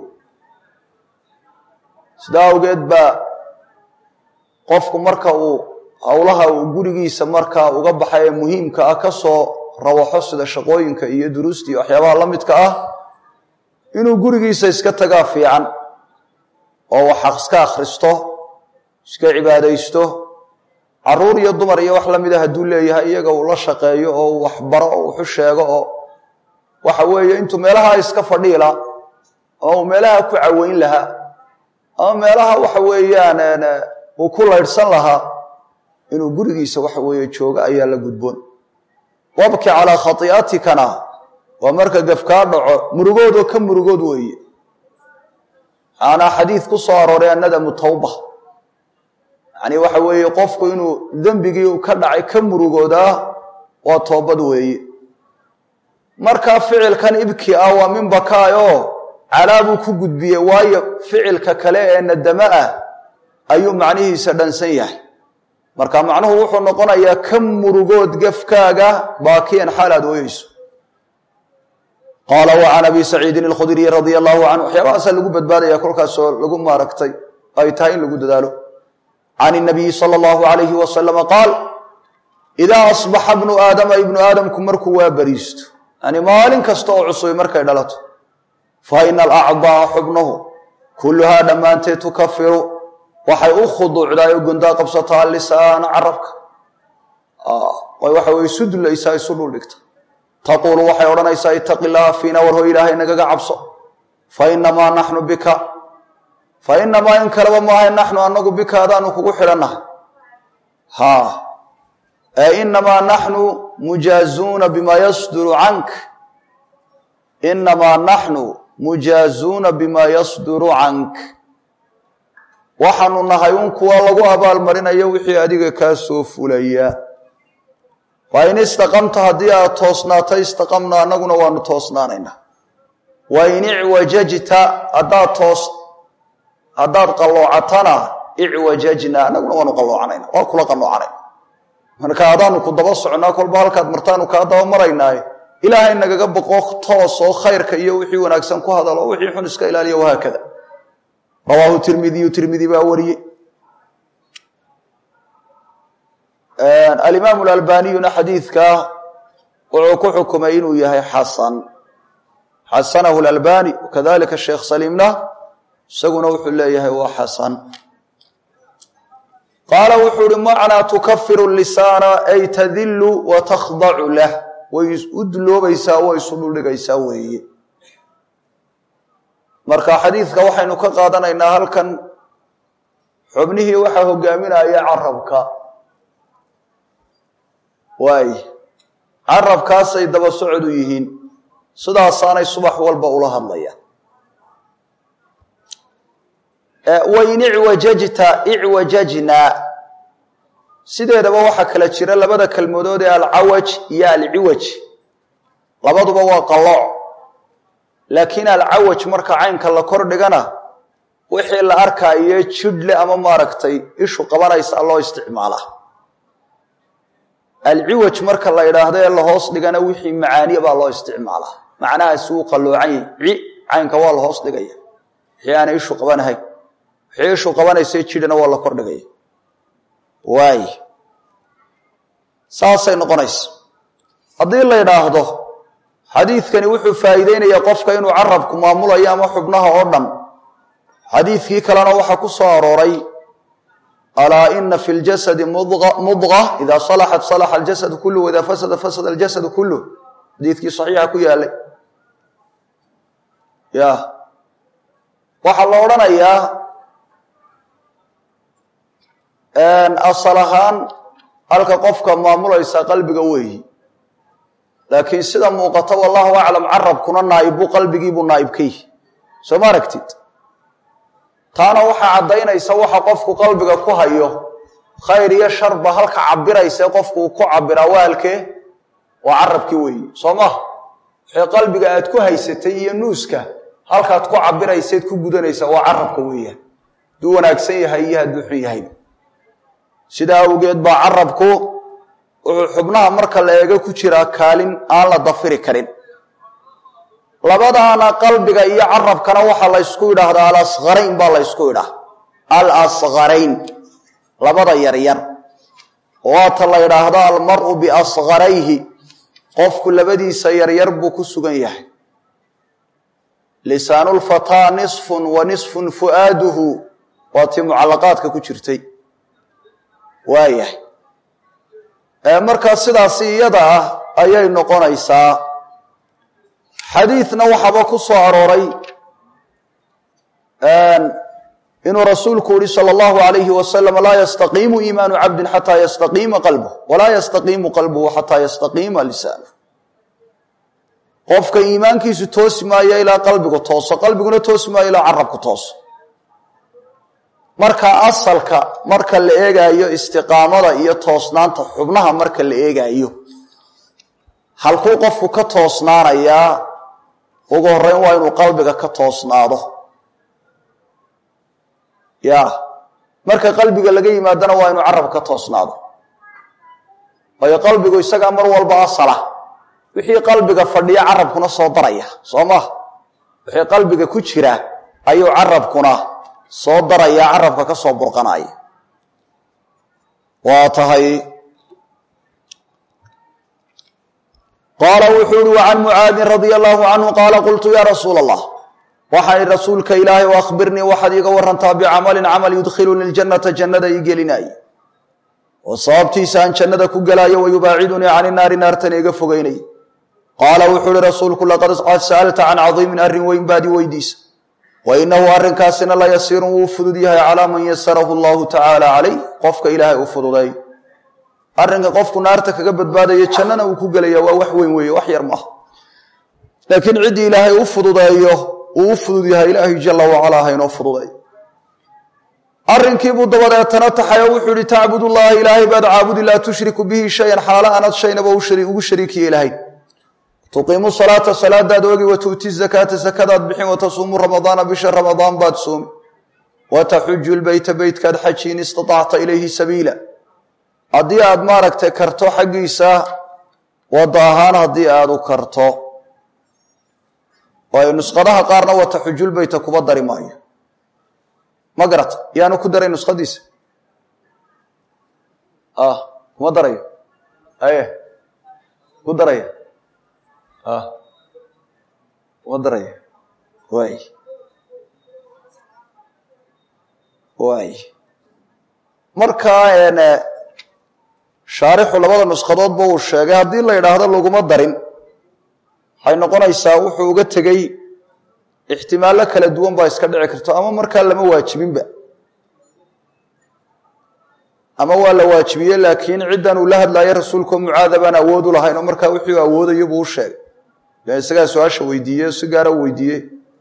sidaa awgeed baa qofku marka uu howlaha uu gurigiisa markaa uga baxay ee muhiimka ah ka soo rawaxo sida shaqooyinka iyo duruusta iyo waxyaabaha la midka ah inuu gurigiisa iska tagaa fiican oo wax iska akhristo iska cibaadaysto caruur iyo dumar iyo wax la mida hadduu leeyahay iyaga uu la shaqeeyo oo uu waxbaro oo wuxu sheego oo waxa weeye intuu meelaha iska fadhiila oo uu meelaha ku caweyn lahaa ama meelaha waxa weeyaan uu ku laydhsan lahaa inuu gurigiisa waxa weeye joogo ayaa la gudboon wabki calaa khati'atikana waa marka gafkaa dhaco murugoodoo ka murugood weeye waxaana xadiid ku soo arooray annadamu tawba yacni waxa weeye qofku inuu dembigii ka dhacay ka murugoodaa waa toobad weeye markaa ficilkan ibki ah waa min bakaayoo calaabuu ku gudbiyey waayo ficilka kale ee nadamo ah ayuu macnihiisa dhansan yahay marka macnuhu wuxuu noqonayaa ka murugood gafkaaga baakiyan xaal aad ooyeyso qaala wa can abi saciidin alkhudriy radia allahu canhu waxyaabahaasaa lagu badbaadaya kolkaasoo lagu maaragtay ay tahay in lagu dadaalo can inabiyi sala allahu alayhi wasalama qaal idaa asbaxa bnu aadama ibnu aadamku markuu waa bariisto yani maalin kasta oo cusubay markay dhalato fa ina alacdaa xubnuhu kulluhaa dhammaanteed tukafiru waxay u khuduucdaa oo gondaa qabsataa lisaana carabka way waxa weye isu dulaysaa isu dhuldhigta taquulu waxay odhanaysaa itaqi llaha fiina warho ilaahay nagaga cabso fa inamaa naxnu bika fa inamaa in kaleba maahay naxnu anagu bika adaanu kugu xidhannahay ha ee inamaa naxnu mujaazuuna bima yasduru cank inamaa naxnu mujaazuuna bima yasduru cank waxaanu nahay un kuwa lagu abaalmarinayo wixii adiga kaa soo fulaya fa in istaqamta haddii aad toosnaato istaqamna annaguna waanu toosnaanaynaa wa in icwajajta haddaad toos haddaad qalloocatana icwajajna annaguna waanu qalloocanayna waa kula qalloocanayna marka adaanu ku daba socnaa kolba halkaad martaanu kaa daba maraynaaye ilaahay nagaga boqo toos oo khayrka iyo wixii wanaagsan ku hadalo wixii xun iska ilaaliya wahaakada rawaahu tirmidiyu tirmidi baa wariyey alimaamu alalbaniyuna xadiidka wuxuu ku xukumay inuu yahay xasan xasanahu lalbani wakadalika sheekh saliimna isaguna wuxuu leeyahay waa xasan qaala wuxuu uhi macnaa tukafiru lisaana ay tadilu wa takhdacu lah way u duloobaysaa way isu dhuldhigaysaa weeye marka xadiidka waxaynu ka qaadanaynaa halkan xubnihii waxaa hogaaminaya carabka waay carabkaasay daba socodu yihiin sidaasaanay subax walba ula hadlayaan wain icwajajta icwajajna sideedaba waxaa kala jira labada kelmadood ee alcawaj iyo alciwaj labaduba waa qalooc laakiin alcawaj marka caynka la kor dhigana wixii la arkaayo jidhle ama maaragtay ishu qabanaysa loo isticmaalaa alciwaj marka la idhaahdo ee lahoos dhigana wixii macaaniya baa loo isticmaalaa macnahaasi wuu qalloocan yahi ci caynka waa la hoos dhigaya wixii aanay ishu qabanahayn wixii ishu qabanaysa jidhana waa la kor dhigaya waay saasay noqonaysa haddii la idhaahdo xadiidkani wuxuu faa'iideynayaa qofka inuu carabku maamulayo ama xubnaha oo dhan xadiidkii kalena waxaa ku soo arooray alaa ina fi ljasadi mudqa ida salaxat salaxa aljasadu kulluh waida fasada fasada aljasadu kulluh xadiidkii saxiixa ku yaalay ya waxaa la odhanayaa asal ahaan halka qofka maamulaysa qalbiga weeyi laakiin sida muuqata wallahu aclam carabkuna naa'ibu qalbigiibuu naa'ib ka yihi soo ma aragtid taana waxaa caddaynaysa waxa qofku qalbiga ku hayo khayr iyo sharba halka cabirayse qofku uu ku cabiraa waalkee waa carabkii weeye soo maha wixii qalbiga aad ku haysatay iyo nuuska halkaad ku cabirayseed ku gudanaysa waa carabka weeyaan hadduu wanaagsan yahay iyo hadduu xun yahay sidaa awgeed baa carabku wuxuu xubnaha marka la eego ku jiraa kaalin aan la dafiri karin labadaana qalbiga iyo carabkana waxaa la ysku idhaahdaa alasqarayn baa la ysku idhaah alasqarayn labada yaryar waata la yidhaahdo almaru biasqarayhi qofku labadiisa yaryar buu ku sugan yahay lisaanulfataa nisfun wa nisfun fu'aaduhu waa tii mucallaqaadka ku jirtay waayahay markaa sidaasi iyada ah ayay noqonaysaa xadiidna waxaaba ku soo arooray inuu rasuulku yihi salى اllahu alayhi wasalam laa yastaqiimu iimaanu cabdin xataa yastaqiima qalbuh walaa yastaqiimu qalbuhu xataa yastaqiima lisaanuh qofka iimaankiisu toosi maayo ilaa qalbigu tooso qalbiguna toosi maayo ilaa carabku tooso marka asalka marka la eegaayo istiqaamada iyo toosnaanta xubnaha marka la eegaayo halkuu qofku ka toosnaanayaa ugu horreyn waa inuu qalbiga ka toosnaado ya marka qalbiga laga yimaadana waa inuu carab ka toosnaado waayo qalbigu isagaa mar walba asala wixii qalbiga fadhiya carabkuna soo daraya soo maha wixii qalbiga ku jira ayuu carabkuna soo daraya carabka ka soo burqanaya waa tahay qaala wuxuu uhi wacan mucaadin radia allahu canhu qaala qultu ya rasuula allah waxaan ihi rasuulka ilaahay o akhbirnii waxaad iiga warantaa bicamalin camal yudkhiluni ljannata jannada ii gelinaaye oo sababtiisa aan jannada ku gelaayo wayubaacidunii cani naari naartana iga fogeynay qaala wuxuu uhi rasuulku laqad qad sa'alta can cadiimin arrin weyn baad i weydiisa wa inahu arrinkaasina la yasiirun wuu fudud yahay calaa man yasarahu allahu tacaala calayh qofka ilaahay u fududay arrinka qofku naarta kaga badbaadayo jannana uu ku gelaya waa wax weyn weeye wax yar maaha laakiin ciddii ilaahay u fududeeyo uu u fudud yahay ilaahay jala wacalaa haynoo fududay arrinkiibuu dabadeetana taxayo wuxuu ihi tacbud llaha ilaahay baad caabudi laa tushriku bihi shayan xaala aanad shaynaba ugu shariikiye ilahay tuqiimu salaata salaadaad ogi wa tu'ti zakaata zakadaad bixin watasuumu ramadaana bisha ramadaan baad soomi wataxuju lbeyta beytkaad xaji in istatacta ilayhi sabiila haddii aad maaragtay karto xaggiisa wadda ahaan haddii aad u karto waayo nusqadaha qaarna wataxujulbeyta kuba dari maayo ma garata yaanu ku daray nuskhadiisa kuma darayo aye ku daraya kuma daraya waay waay markaa shaarixu labada nushadoodba uu sheegay haddii la yidhaahdo laguma darin waxay noqonaysaa wuxuu uga tegey ixtimaallo kala duwan baa iska dhici karto ama markaa lama waajibinba ama waa la waajibiye laakiin ciddan uu la hadlaayo rasuulkao mucaada baan awood u lahayn oo markaa wixii awoodayo buu u sheegay lan isagaa su-aasha weydiiye si gaara u weydiiyey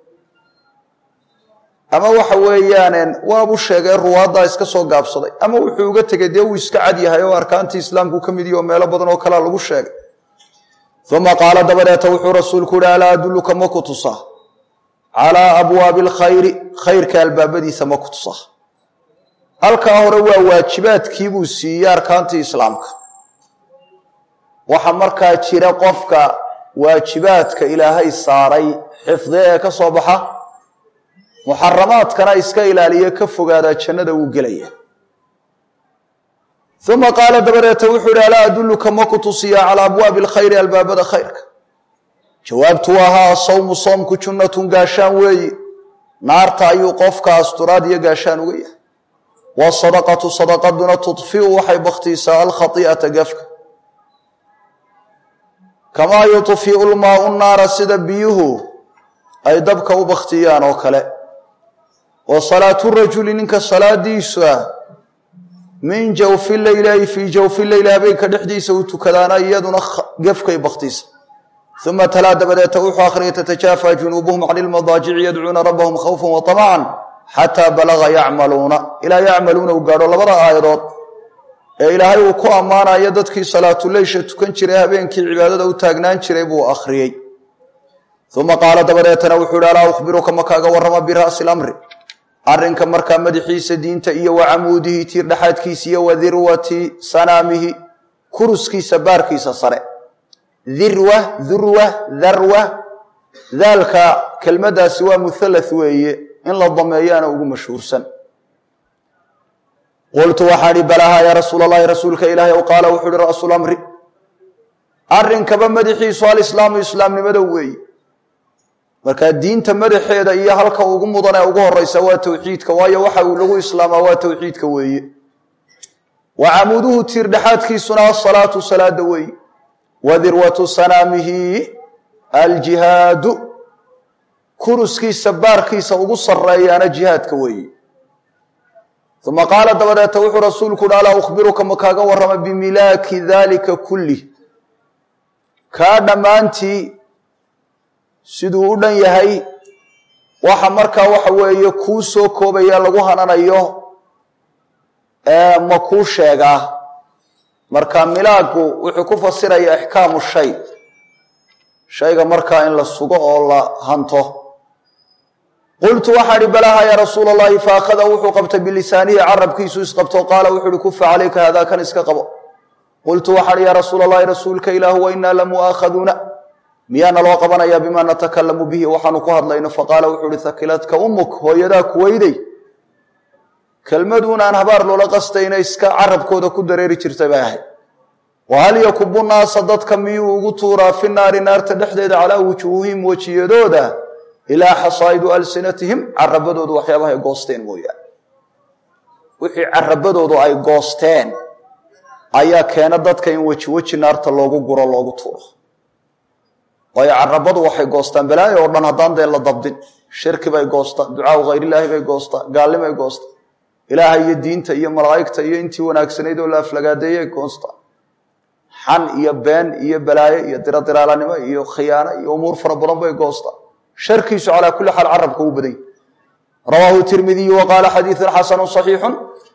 ama waxa weeyaan waabuu sheegay ruwaaddaa iska soo gaabsaday ama wuxuu uga tegey dee uu iska cad yahay oo arkaantii islaamku ka mid yahi oo meelo badan oo kalea lagu sheegay uma qaala dabadeeta wuxuu rasuulku uhi alaa adulluka ma ku tusaa calaa abwaabi alkhayri khayrka albaabadiisa ma ku tusaa halkaa hore waa waajibaadkiibuu siiyey arkaantii islaamka waxa markaa jira qofka waajibaadka ilaahay saaray xifdi ee ka soo baxa muxaramaadkana iska ilaaliye ka fogaadaa jannada wuu gelaya uma qaala dabadeeta wuxuu ihi alaa adulluka ma ku tusiyaa calaa abwaabi alkhayri albaabada khayrka jawaabtu ahaa asawmu soomku junnatun gaashaan weeyi naarta ayuu qofka asturaad iyo gaashaan uga yahay wasadaqatu sadaqaduna tudfiu waxay bakhtiisaa alkhai'ata gafka kamaa yudfiu lmaau naara sida biyuhu ay dabka u bakhtiyaan oo kale wa salaatu rajuli ninka salaadiisu ah min jawfi leyli ay fii jawfi leyli habeenka dhexdiisa uu tukadaana iyaduna gefkay bakhtiisa uma talaa dabadeeta wuxuu akhriyay tatajaafa junuubuhum can ilmadaajici yadcuuna rabbahum khawfan wa طamacan xataa balaga yacmaluuna ilaa yacmaluuna uu gaadho labada aayadood ee ilaahay uu ku ammaanayo dadkii salaatuleysha tukan jiray habeenkii cibaadada u taagnaan jiray buu akhriyey uma qaala dabadeetana wuxuu ihi alaa ukhbiruka ma kaaga warrama bira'si lamri arrinka markaa madaxiisa diinta iyo wa camuudihi tiir dhexaadkiisa iyo wa dirwati sanaamihi kuruskiisa baarkiisa sare dirwa durwa darwa daalka kelmaddaasi waa muthalath weeye in la dameeyaana ugu mashhuursan qultu waxaan ihi balaaha yaa rasuul allahi rasuulka ilaahay ow qaala wuxuu ihi ra'su lamri arrinkaba madaxiisu alislaamu islaamnimada weeye markaa diinta madaxeeda iyo halka ugu mudan ee ugu horeysa waa towxiidka waayo waxa uu lagu islaamaa waa towxiidka weeye wa camuuduhu tiir dhexaadkiisuna asalaatu salaada weeye wa dirwatu sanaamihi aljihaadu kuruskiisa baarkiisa ugu sareeyaana jihaadka weeye uma qaala dabadeeta wuxuu rasuulku uhi alaa ukhbiruka ma kaaga warrama bimilaaki dalika kulih kaa dhammaantii siduu u dhan yahay waxa markaa waxa weeye kuu soo koobaya lagu hananayo ma kuu sheegaa marka milaagu wuxuu ku fasiraya ixkaamu shay shayga markaa in la sugo oo la hanto qultu waxaa ihi balaaha yaa rasuula allahi faakhada wuxuu qabtay bilisaanihi carabkiisu isqabto qaala wuxuu ihi kufa calayka haadaa kan iska qabo qultu waxaa ihi yaa rasuula allahi rasuulka ilaahu wa inaa lamu'aakhaduuna miyaana loo qabanayaa bimaa natakalamu bihi waxaanu ku hadlayno faqaala wuxuu ihi hakiladka umuk hooyadaa kuweyday kelmaduun aan habaar loola qastayna iska carabkooda ku dareeri jirtay bay ahayd wahal yakubu naasa dadka miyuu ugu tuuraa fi naari naarta dhexdeeda calaa wujuuhihim wejiyadooda ilaa xasaa'idu alsinatihim carabadoodu waxyaabaha ay goosteen mooyaane wixii carabadoodu ay goosteen ayaa keena dadka in weji weji naarta loogu guro loogu tuuro waayo carabadu waxay goostaan balaayo oo dhan haddaan dee la dabdin shirki bay goostaan ducaau hayrilaahi bay goostaan gaallimay goostaan ilaaha iyo diinta iyo malaa'igta iyo intii wanaagsanayd oo la aflagaadeeyay goostaan xan iyo been iyo balaayo iyo diradiraalanimo iyo khiyaano iyo umuur fara badan bay goostaan sharkiisu calaa kulli xaal carabka u badany rawaahu tirmidiyu wa qaala xadiidun xasanu صaxiixun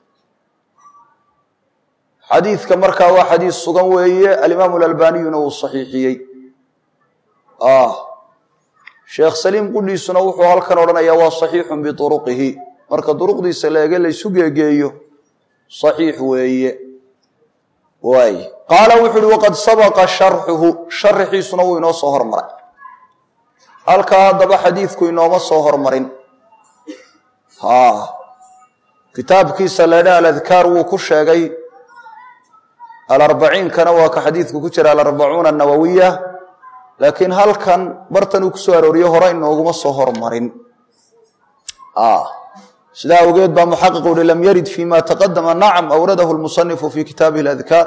xadiidka markaa waa xadiis sugan weeye alimaamu alalbaniyuna uu saxiixiyey sheekh saliim qudhiisuna wuxuu halkan odhanayaa waa saxiixun biuruqihi marka duruqdiisa leege laysu geegeeyo saxiix weeye waay qaala wuxu uhi waqad sabaqa sharxuhu sharaxiisuna wuu inoo soo hormaray halkaa haddaba xadiidku inooma soo hormarin kitaabkiisa leedha aladkaar wuu ku sheegay alarbaciinkana waa ka xadiidku ku jira alarbacuuna anawawiya laakiin halkan bartan uu ku soo arooriye hore inooguma soo hormarin sidaa awgeed baa muxaqiq uhi lam yarid fi ma taqadama nacam awradahu lmusanifu fi kitaabihi aladkaar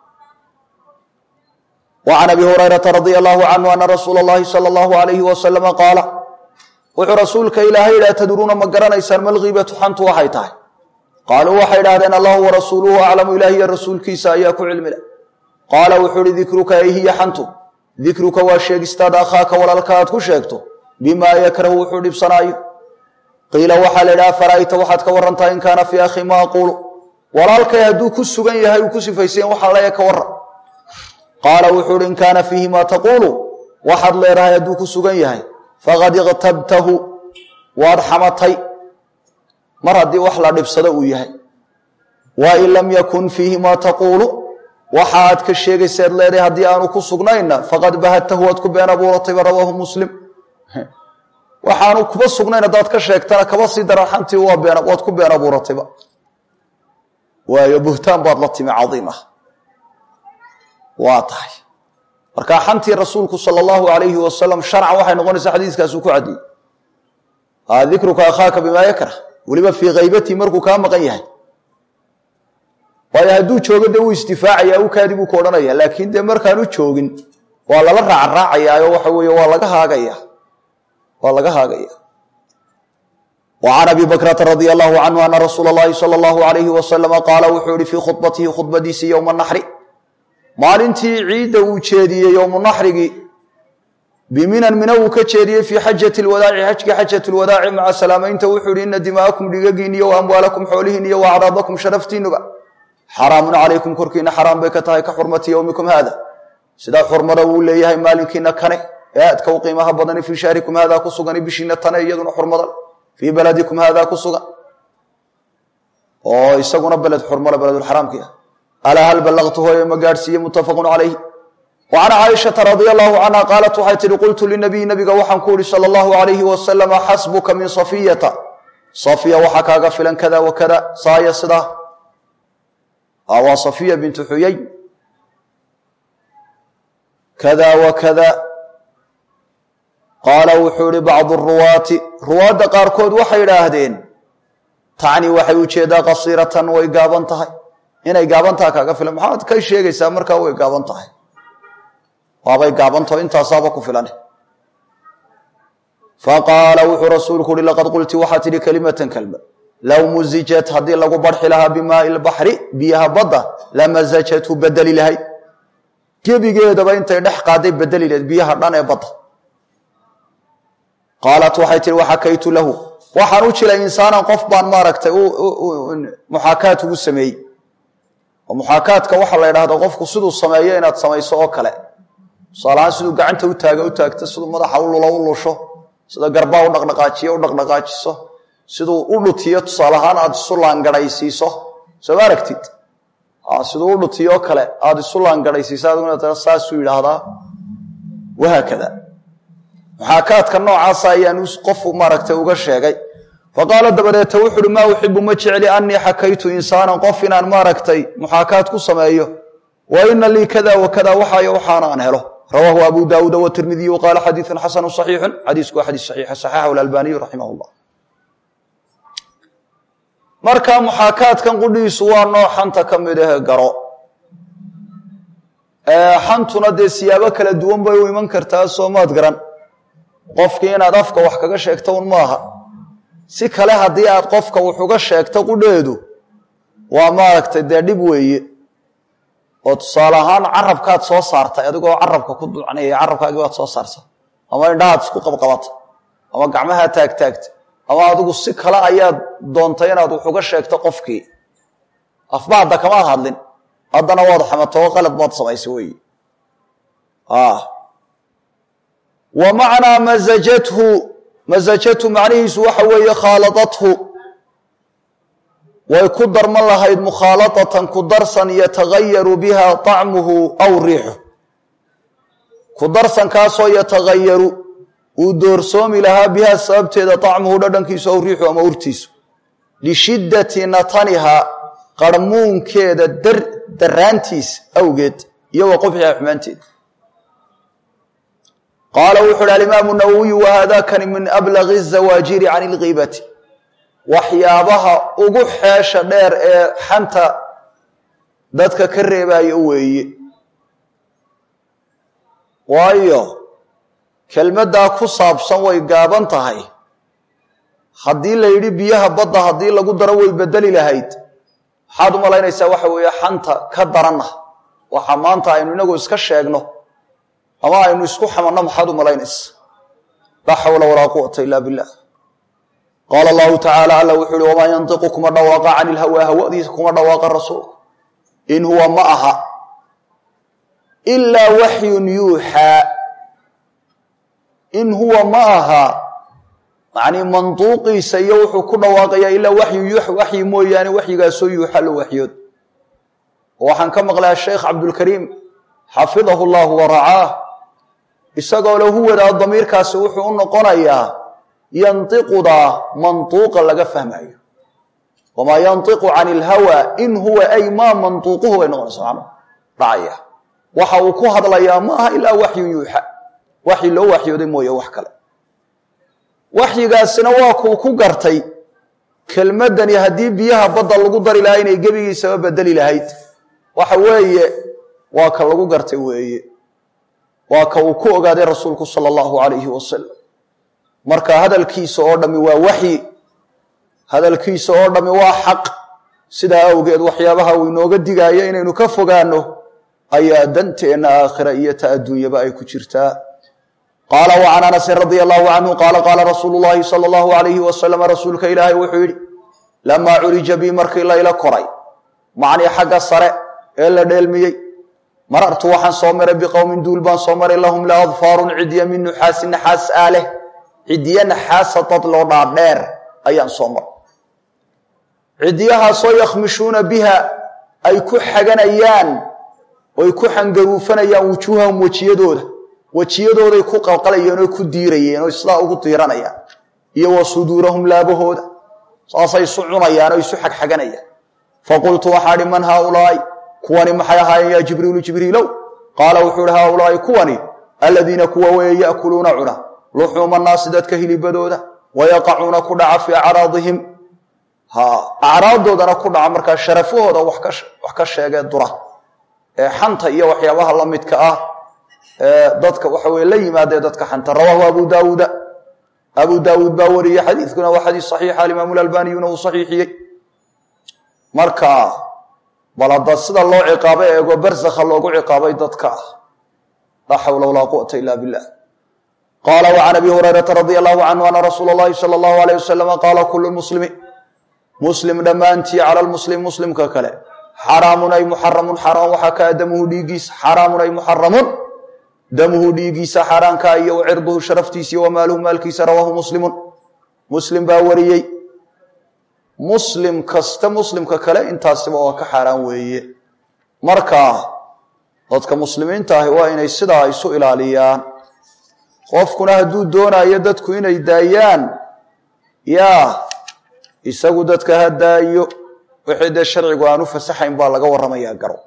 وعn abi hurayraةa radي الlahu canhu ana rasuula اllahi salى اllahu عalayhi wasalama qaala wuxuu rasuulka ilaahay yidhi atadruuna ma garanaysaan malgiibatu xantu waxay tahay qaaluu waxay idhahdeen allahu warasuuluhu aclamu ilahi iyo rasuulkiisa ayaa ku cilmi leh qaala wuxuu ihi dikruka ay hiya xantu dikruka waa sheegistaada akhaaka walaalka aad ku sheegto bimaa yakrahu wuxuu dhibsanaayo qiila waxaa la idhaha fara'ayta waxaad ka warantaa in kaana fii akhi ma aquulu walaalkay hadduu ku sugan yahay uu ku sifaysayen waxaa leeya ka waran qaala wuxuu uhi in kaana fiihi maa taquulu waxaad leedahay hadduu ku sugan yahay faqad iqtabtahu waad xamatay mar haddii wax la dhibsado uu yahay wa in lam yakun fiihi maa taquulu waxa aad ka sheegaysaad leedahay haddii aanu ku sugnayna faqad bahadtahu waad ku been abuuratayba rawaahu muslim waxaanu kuba sugnayn haddaad ka sheegtana kaba sii daraxantii waad ku been abuuratayba waayo buhtaan baad la timi cadiim ah waa tahay markaa xantii rasuulku sala allahu alayhi wasalam sharcan waxay noqonaysaa xadiiskaasuu ku cadiyey dikruka akhaaka bimaa yakrah weliba fii kaybatii markuu kaa maqan yahay waayo hadduu joogo dee wuu isdifaacaya u kaadi buu ku odhanaya laakiin dee markaanu joogin waa lala raacraacayaayo waxa weeye waa laga haagaya waa laga haagaya wa can abi bakrata radia allahu canhu ana rasuula allahi sala allahu alayhi wasalama qaala wuxuu yihi fii khudbatihi khudbadiisii yowma naxri maalintii ciidda uu jeediyey yowmu naxrigii biminan mina uu ka jeediyey fii xajati lwadaaci xajkii xajat lwadaaci maca salaamaynta wuxuu yihi ina dima'akum dhigagiin iyo wa amwaalakum xoolihiin iyo wa acraadakum sharaftiinuba xaraamun calaykum korkiina xaraam bay ka tahay ka xurmati yowmikum haada sidaa xurmada uu leeyahay maalinkiina kane ee aadka u qiimaha badani fii shahrikum haadaa ku sugan bishiina tane iyaduna xurmada fii baladikum haadaa ku sugan oo isaguna beled xurmale beledulxaraamkii ah alaa hal ballaqtu hooye ma gaadhsiiye muttafaqun calayh wa can caaishata radia allahu canha qaalat waxay tihi qultu linabiy nabiga waxaan ku ihi sala allahu alayhi wasalama xasbuka min safiyata safiya waxaa kaaga filan kada wa kada saaya sidaa waa safiya bintu xuyay kada wa kada qaala wuxuu ihi bacdu ruwaati ruwaadda qaarkood waxay idhaahdeen tacni waxay ujeedaa qasiiratan way gaaban tahay inay gaaban taha kaaga filan maxaad ka sheegaysaa markaa way gaaban tahay waabay gaabantaho intaasaaba ku filan faqaala wuxuu rasuulku uhi laqad qulti waxaa tidhi kelimatan kelma low muzijat haddii lagu barxi lahaa bimaai lbaxri biyaha badda lamasajathu bedeli lahayd gebigeedaba intay dhex qaaday bedeli lahayd biyaha dhan ee badda qaalat waxay tihi waxakaytu lahu waxaan u jilay insaanan qof baan maaragtay muxaakaat ugu sameeyey oo muxaakaadka waxaa la ydhahda qofku siduu sameeyo inaad samayso oo kale tusaalahaan siduu gacanta u taaga u taagto siduu madaxa u lulo u lusho sida garbaa u dhaqdhaqaajiyo u dhaqdhaqaajiso siduu u dhutiyo tusaalahaan aada isu laangadhaysiiso soo ma aragtid siduu u dhutiyo kale aada isu laangadhaysiiso adguna saasuu yidhaahdaa wahaakada muxaakaadka noocaasa ayaan qofu maaragtay uga sheegay faqaala dabadeeta wuxu uhi maa uxibu ma jecli anii xakaytu insaanan qof inaan maaragtay muxaakaad ku sameeyo wa ina lii kada wa kada waxaayo waxaana aan helo rawaahu abu daawuud watirmidiy qaala xadiiun xasanu صaxiixu xadiisku waa xadiis saxiixa saxaxahu albaniyu raximah llah marka muxaakaadkan qudhiisu waa nooc xanta ka mid ahe garo xantuna dee siyaabo kala duwan bay u iman kartaa soomaad garan qofkii inaad afka wax kaga sheegto un maaha si kale haddii aad qofka wax uga sheegto qudheedu waa maaragtay dee dhib weeye oo tusaale ahaan carabkaad soo saartay adigoo carabka ku ducnaya carabkaagii baad soo saartay ama indhahaad isku qabqabata ama gacmahaa taagtaagta ama adigu si kale ayaad doontay inaad wax uga sheegto qofkii afba hadda kama hadlin haddana waad xamato oo qalad baad samaysay wey wa macnaa masajathu masajathu macnihiisu waxa weeye khaaladathu way ku darman lahayd mukhaalatatan ku darsan yatagayaru biha طacmuhu aw riixu ku darsankaasoo yatagayaru uu doorsoomi lahaa biha sababteeda طacmuhu dhadhankiisu aw riixu ama urtiisu lishiddati nataniha qarmuunkeeda daraantiis awgeed iyo wa qubxiha xumaanteeda qaala wuxu uhi alimaamu nawowiyu wahadakani min ablagi الzawaajiri can اlgiibati waxyaabaha ugu xeesha dheer ee xanta dadka ka reebaayo weeye waayo kelmaddaa ku saabsan way gaaban tahay haddii la yidhi biyaha badda haddii lagu daro way bedeli lahayd maxaad u malaynaysaa waxa weeye xanta ka daranna waxa maanta aynu inagu iska sheegno ama aynu isku xamanno maxaad u malaynaysa laa xawla walaa quwata ila billah qaala allahu tacaala alla wuxuu uhi wamaa yantiqu kuma dhawaaqa cani ilhawaa hawadiisa kuma dhawaaqa rasuulku in huwa ma aha ilaa waxyun yuuxaa in huwa ma aha macnii manduuqiisa iyo wuxuu ku dhawaaqayaa ilaa waxyu waxyi mooyaane waxyigaasoo yuuxa la waxyood waxaan ka maqlay asheekh cabdulkariim xafidahu llahu wa racaah isagoo lahu wadaa damiirkaasi wuxuu u noqonayaa yantiqudaa mantuuqa laga fahmayo wamaa yantiqu can ilhawa in huwa ay maa mantuuquhu bay noqonaysa macno dhacaya waxa uu ku hadlayaa ma aha ilaa waxyun yuuxa waxyi loo waxyooday mooye wax kale waxyigaasina waa kuu ku gartay kelmaddani haddii biyaha badda lagu dari lahaa inay gebigiisaba bedeli lahayd waxa weeye waa ka lagu gartay weeye waa ka uu ku ogaaday rasuulku sala allahu alayhi wasalam marka hadalkiisa oo dhammi waa waxyi hadalkiisa oo dhammi waa xaq sidaa awgeed waxyaabaha uu inooga digaayo inaynu ka fogaano ayaa danteenna aakhira iyo ta adduunyaba ay ku jirtaa qaala wacan anasin radia allahu canhu qaala qaala rasuulu llahi sala allahu alayhi wasalama rasuulka ilaahay wuxuu yidhi lamaa curija bii markii layla koray macnii xagga sare ee la dheelmiyey marartu waxaan soo maray biqowmin duul baan soo maray lahum la adfaarun cidya min nuxaasi naxaas aaleh ciddiye naxaasa dad loo dhaadheer ayaan soo maray ciddiyahaasoo yakhmishuuna biha ay ku xaganayaan oy ku xangaruufanayaan wujuuhahum wejiyadooda wejiyadooday ku qalqalayeen oo ku diirayeen oo sidaa ugu diiranayaan iyo wa suduurahum laabahooda saasay isu cunayaan oo isu xagxaganayaan faqultu waxaa hi man haaulaai kuwani maxay ahaayeen yaa jibriilu jibriilow qaala wuxuu ihi haaulaai kuwani aladiina kuwa weeye ya'kuluuna cuna luxuuma naasi dadka hilibadooda wayaqacuuna ku dhaca fii acraadihim ha acraaddoodana ku dhaca markaa sharafahooda wax ka sheegee dura ee xanta iyo waxyaabaha la midka ah ee dadka waxa weye la yimaadee dadka xanta rawaahu abu daawuuda abu daawuud baa wariyey xadiidkuna waa xadiis saxiixa alimaamu lalbaniyuna uu saxiixiyey marka bal hadda sida loo ciqaabay eego barsakha loogu ciqaabay dadka ah laa xawla walaa quwata ila billah qaala wacan abi hurayrata radia allahu canhu ana rasuula allahi sala allahu alayh wasalama qaala kulu muslimi muslim dhammaantii cala lmuslim muslimka kale xaraamun ay muxaramun xaraam waxaa kaa damuhu dhiigiisa xaraamun ay muxaramun damuhu dhiigiisa xaaraankaa iyo wa cirduhu sharaftiisa iyo wamaaluhu maalkiisa rawaahu muslimun muslim baa wariyey muslim kasta muslimka kale intaasiba waa ka xaaraan weeye marka dadka muslimiinta ahi waa inay sidaa isu ilaaliyaan qofkuna hadduu doonayo dadku inay daayaan yaa isagu dadka ha daayo wixii dee sharcigu aan u fasaxayn baa laga warramayaa garo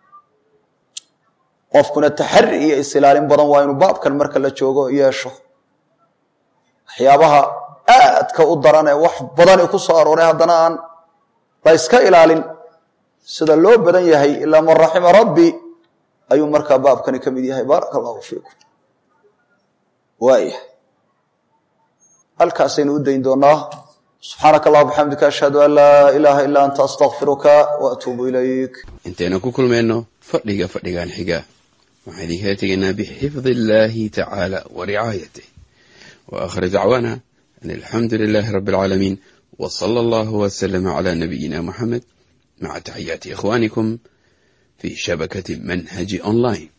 qofkuna taxari iyo is-ilaalin badan waa inuu baabkan marka la joogo yeesho waxyaabaha aadka u daran ee wax badani ku soo arooray haddana aan la yska ilaalin sida loo badan yahay ilaa man raxima rabbi ayuu markaa baabkani ka mid yahay baaraka allahu fiikum waayahay halkaasaynu u dayn doonaa subxaanaka allah bxamdika ashhadu an laa ilaaha ilaa anta astakfiruka wa atuubu ilayk intaynu ku kulmayno fadhiga fadhigan xiga waxaan idinkala tegaynaa bixifdi illaahi tacaala wa ricaayatih wa aakhir dacwaana an alxamdu lilaahi rabbi alcaalamiin wa sala allahu wasalama cala nabiyina muxamed maca taxiyaati ikhwaanikum fi shabakati manhaji online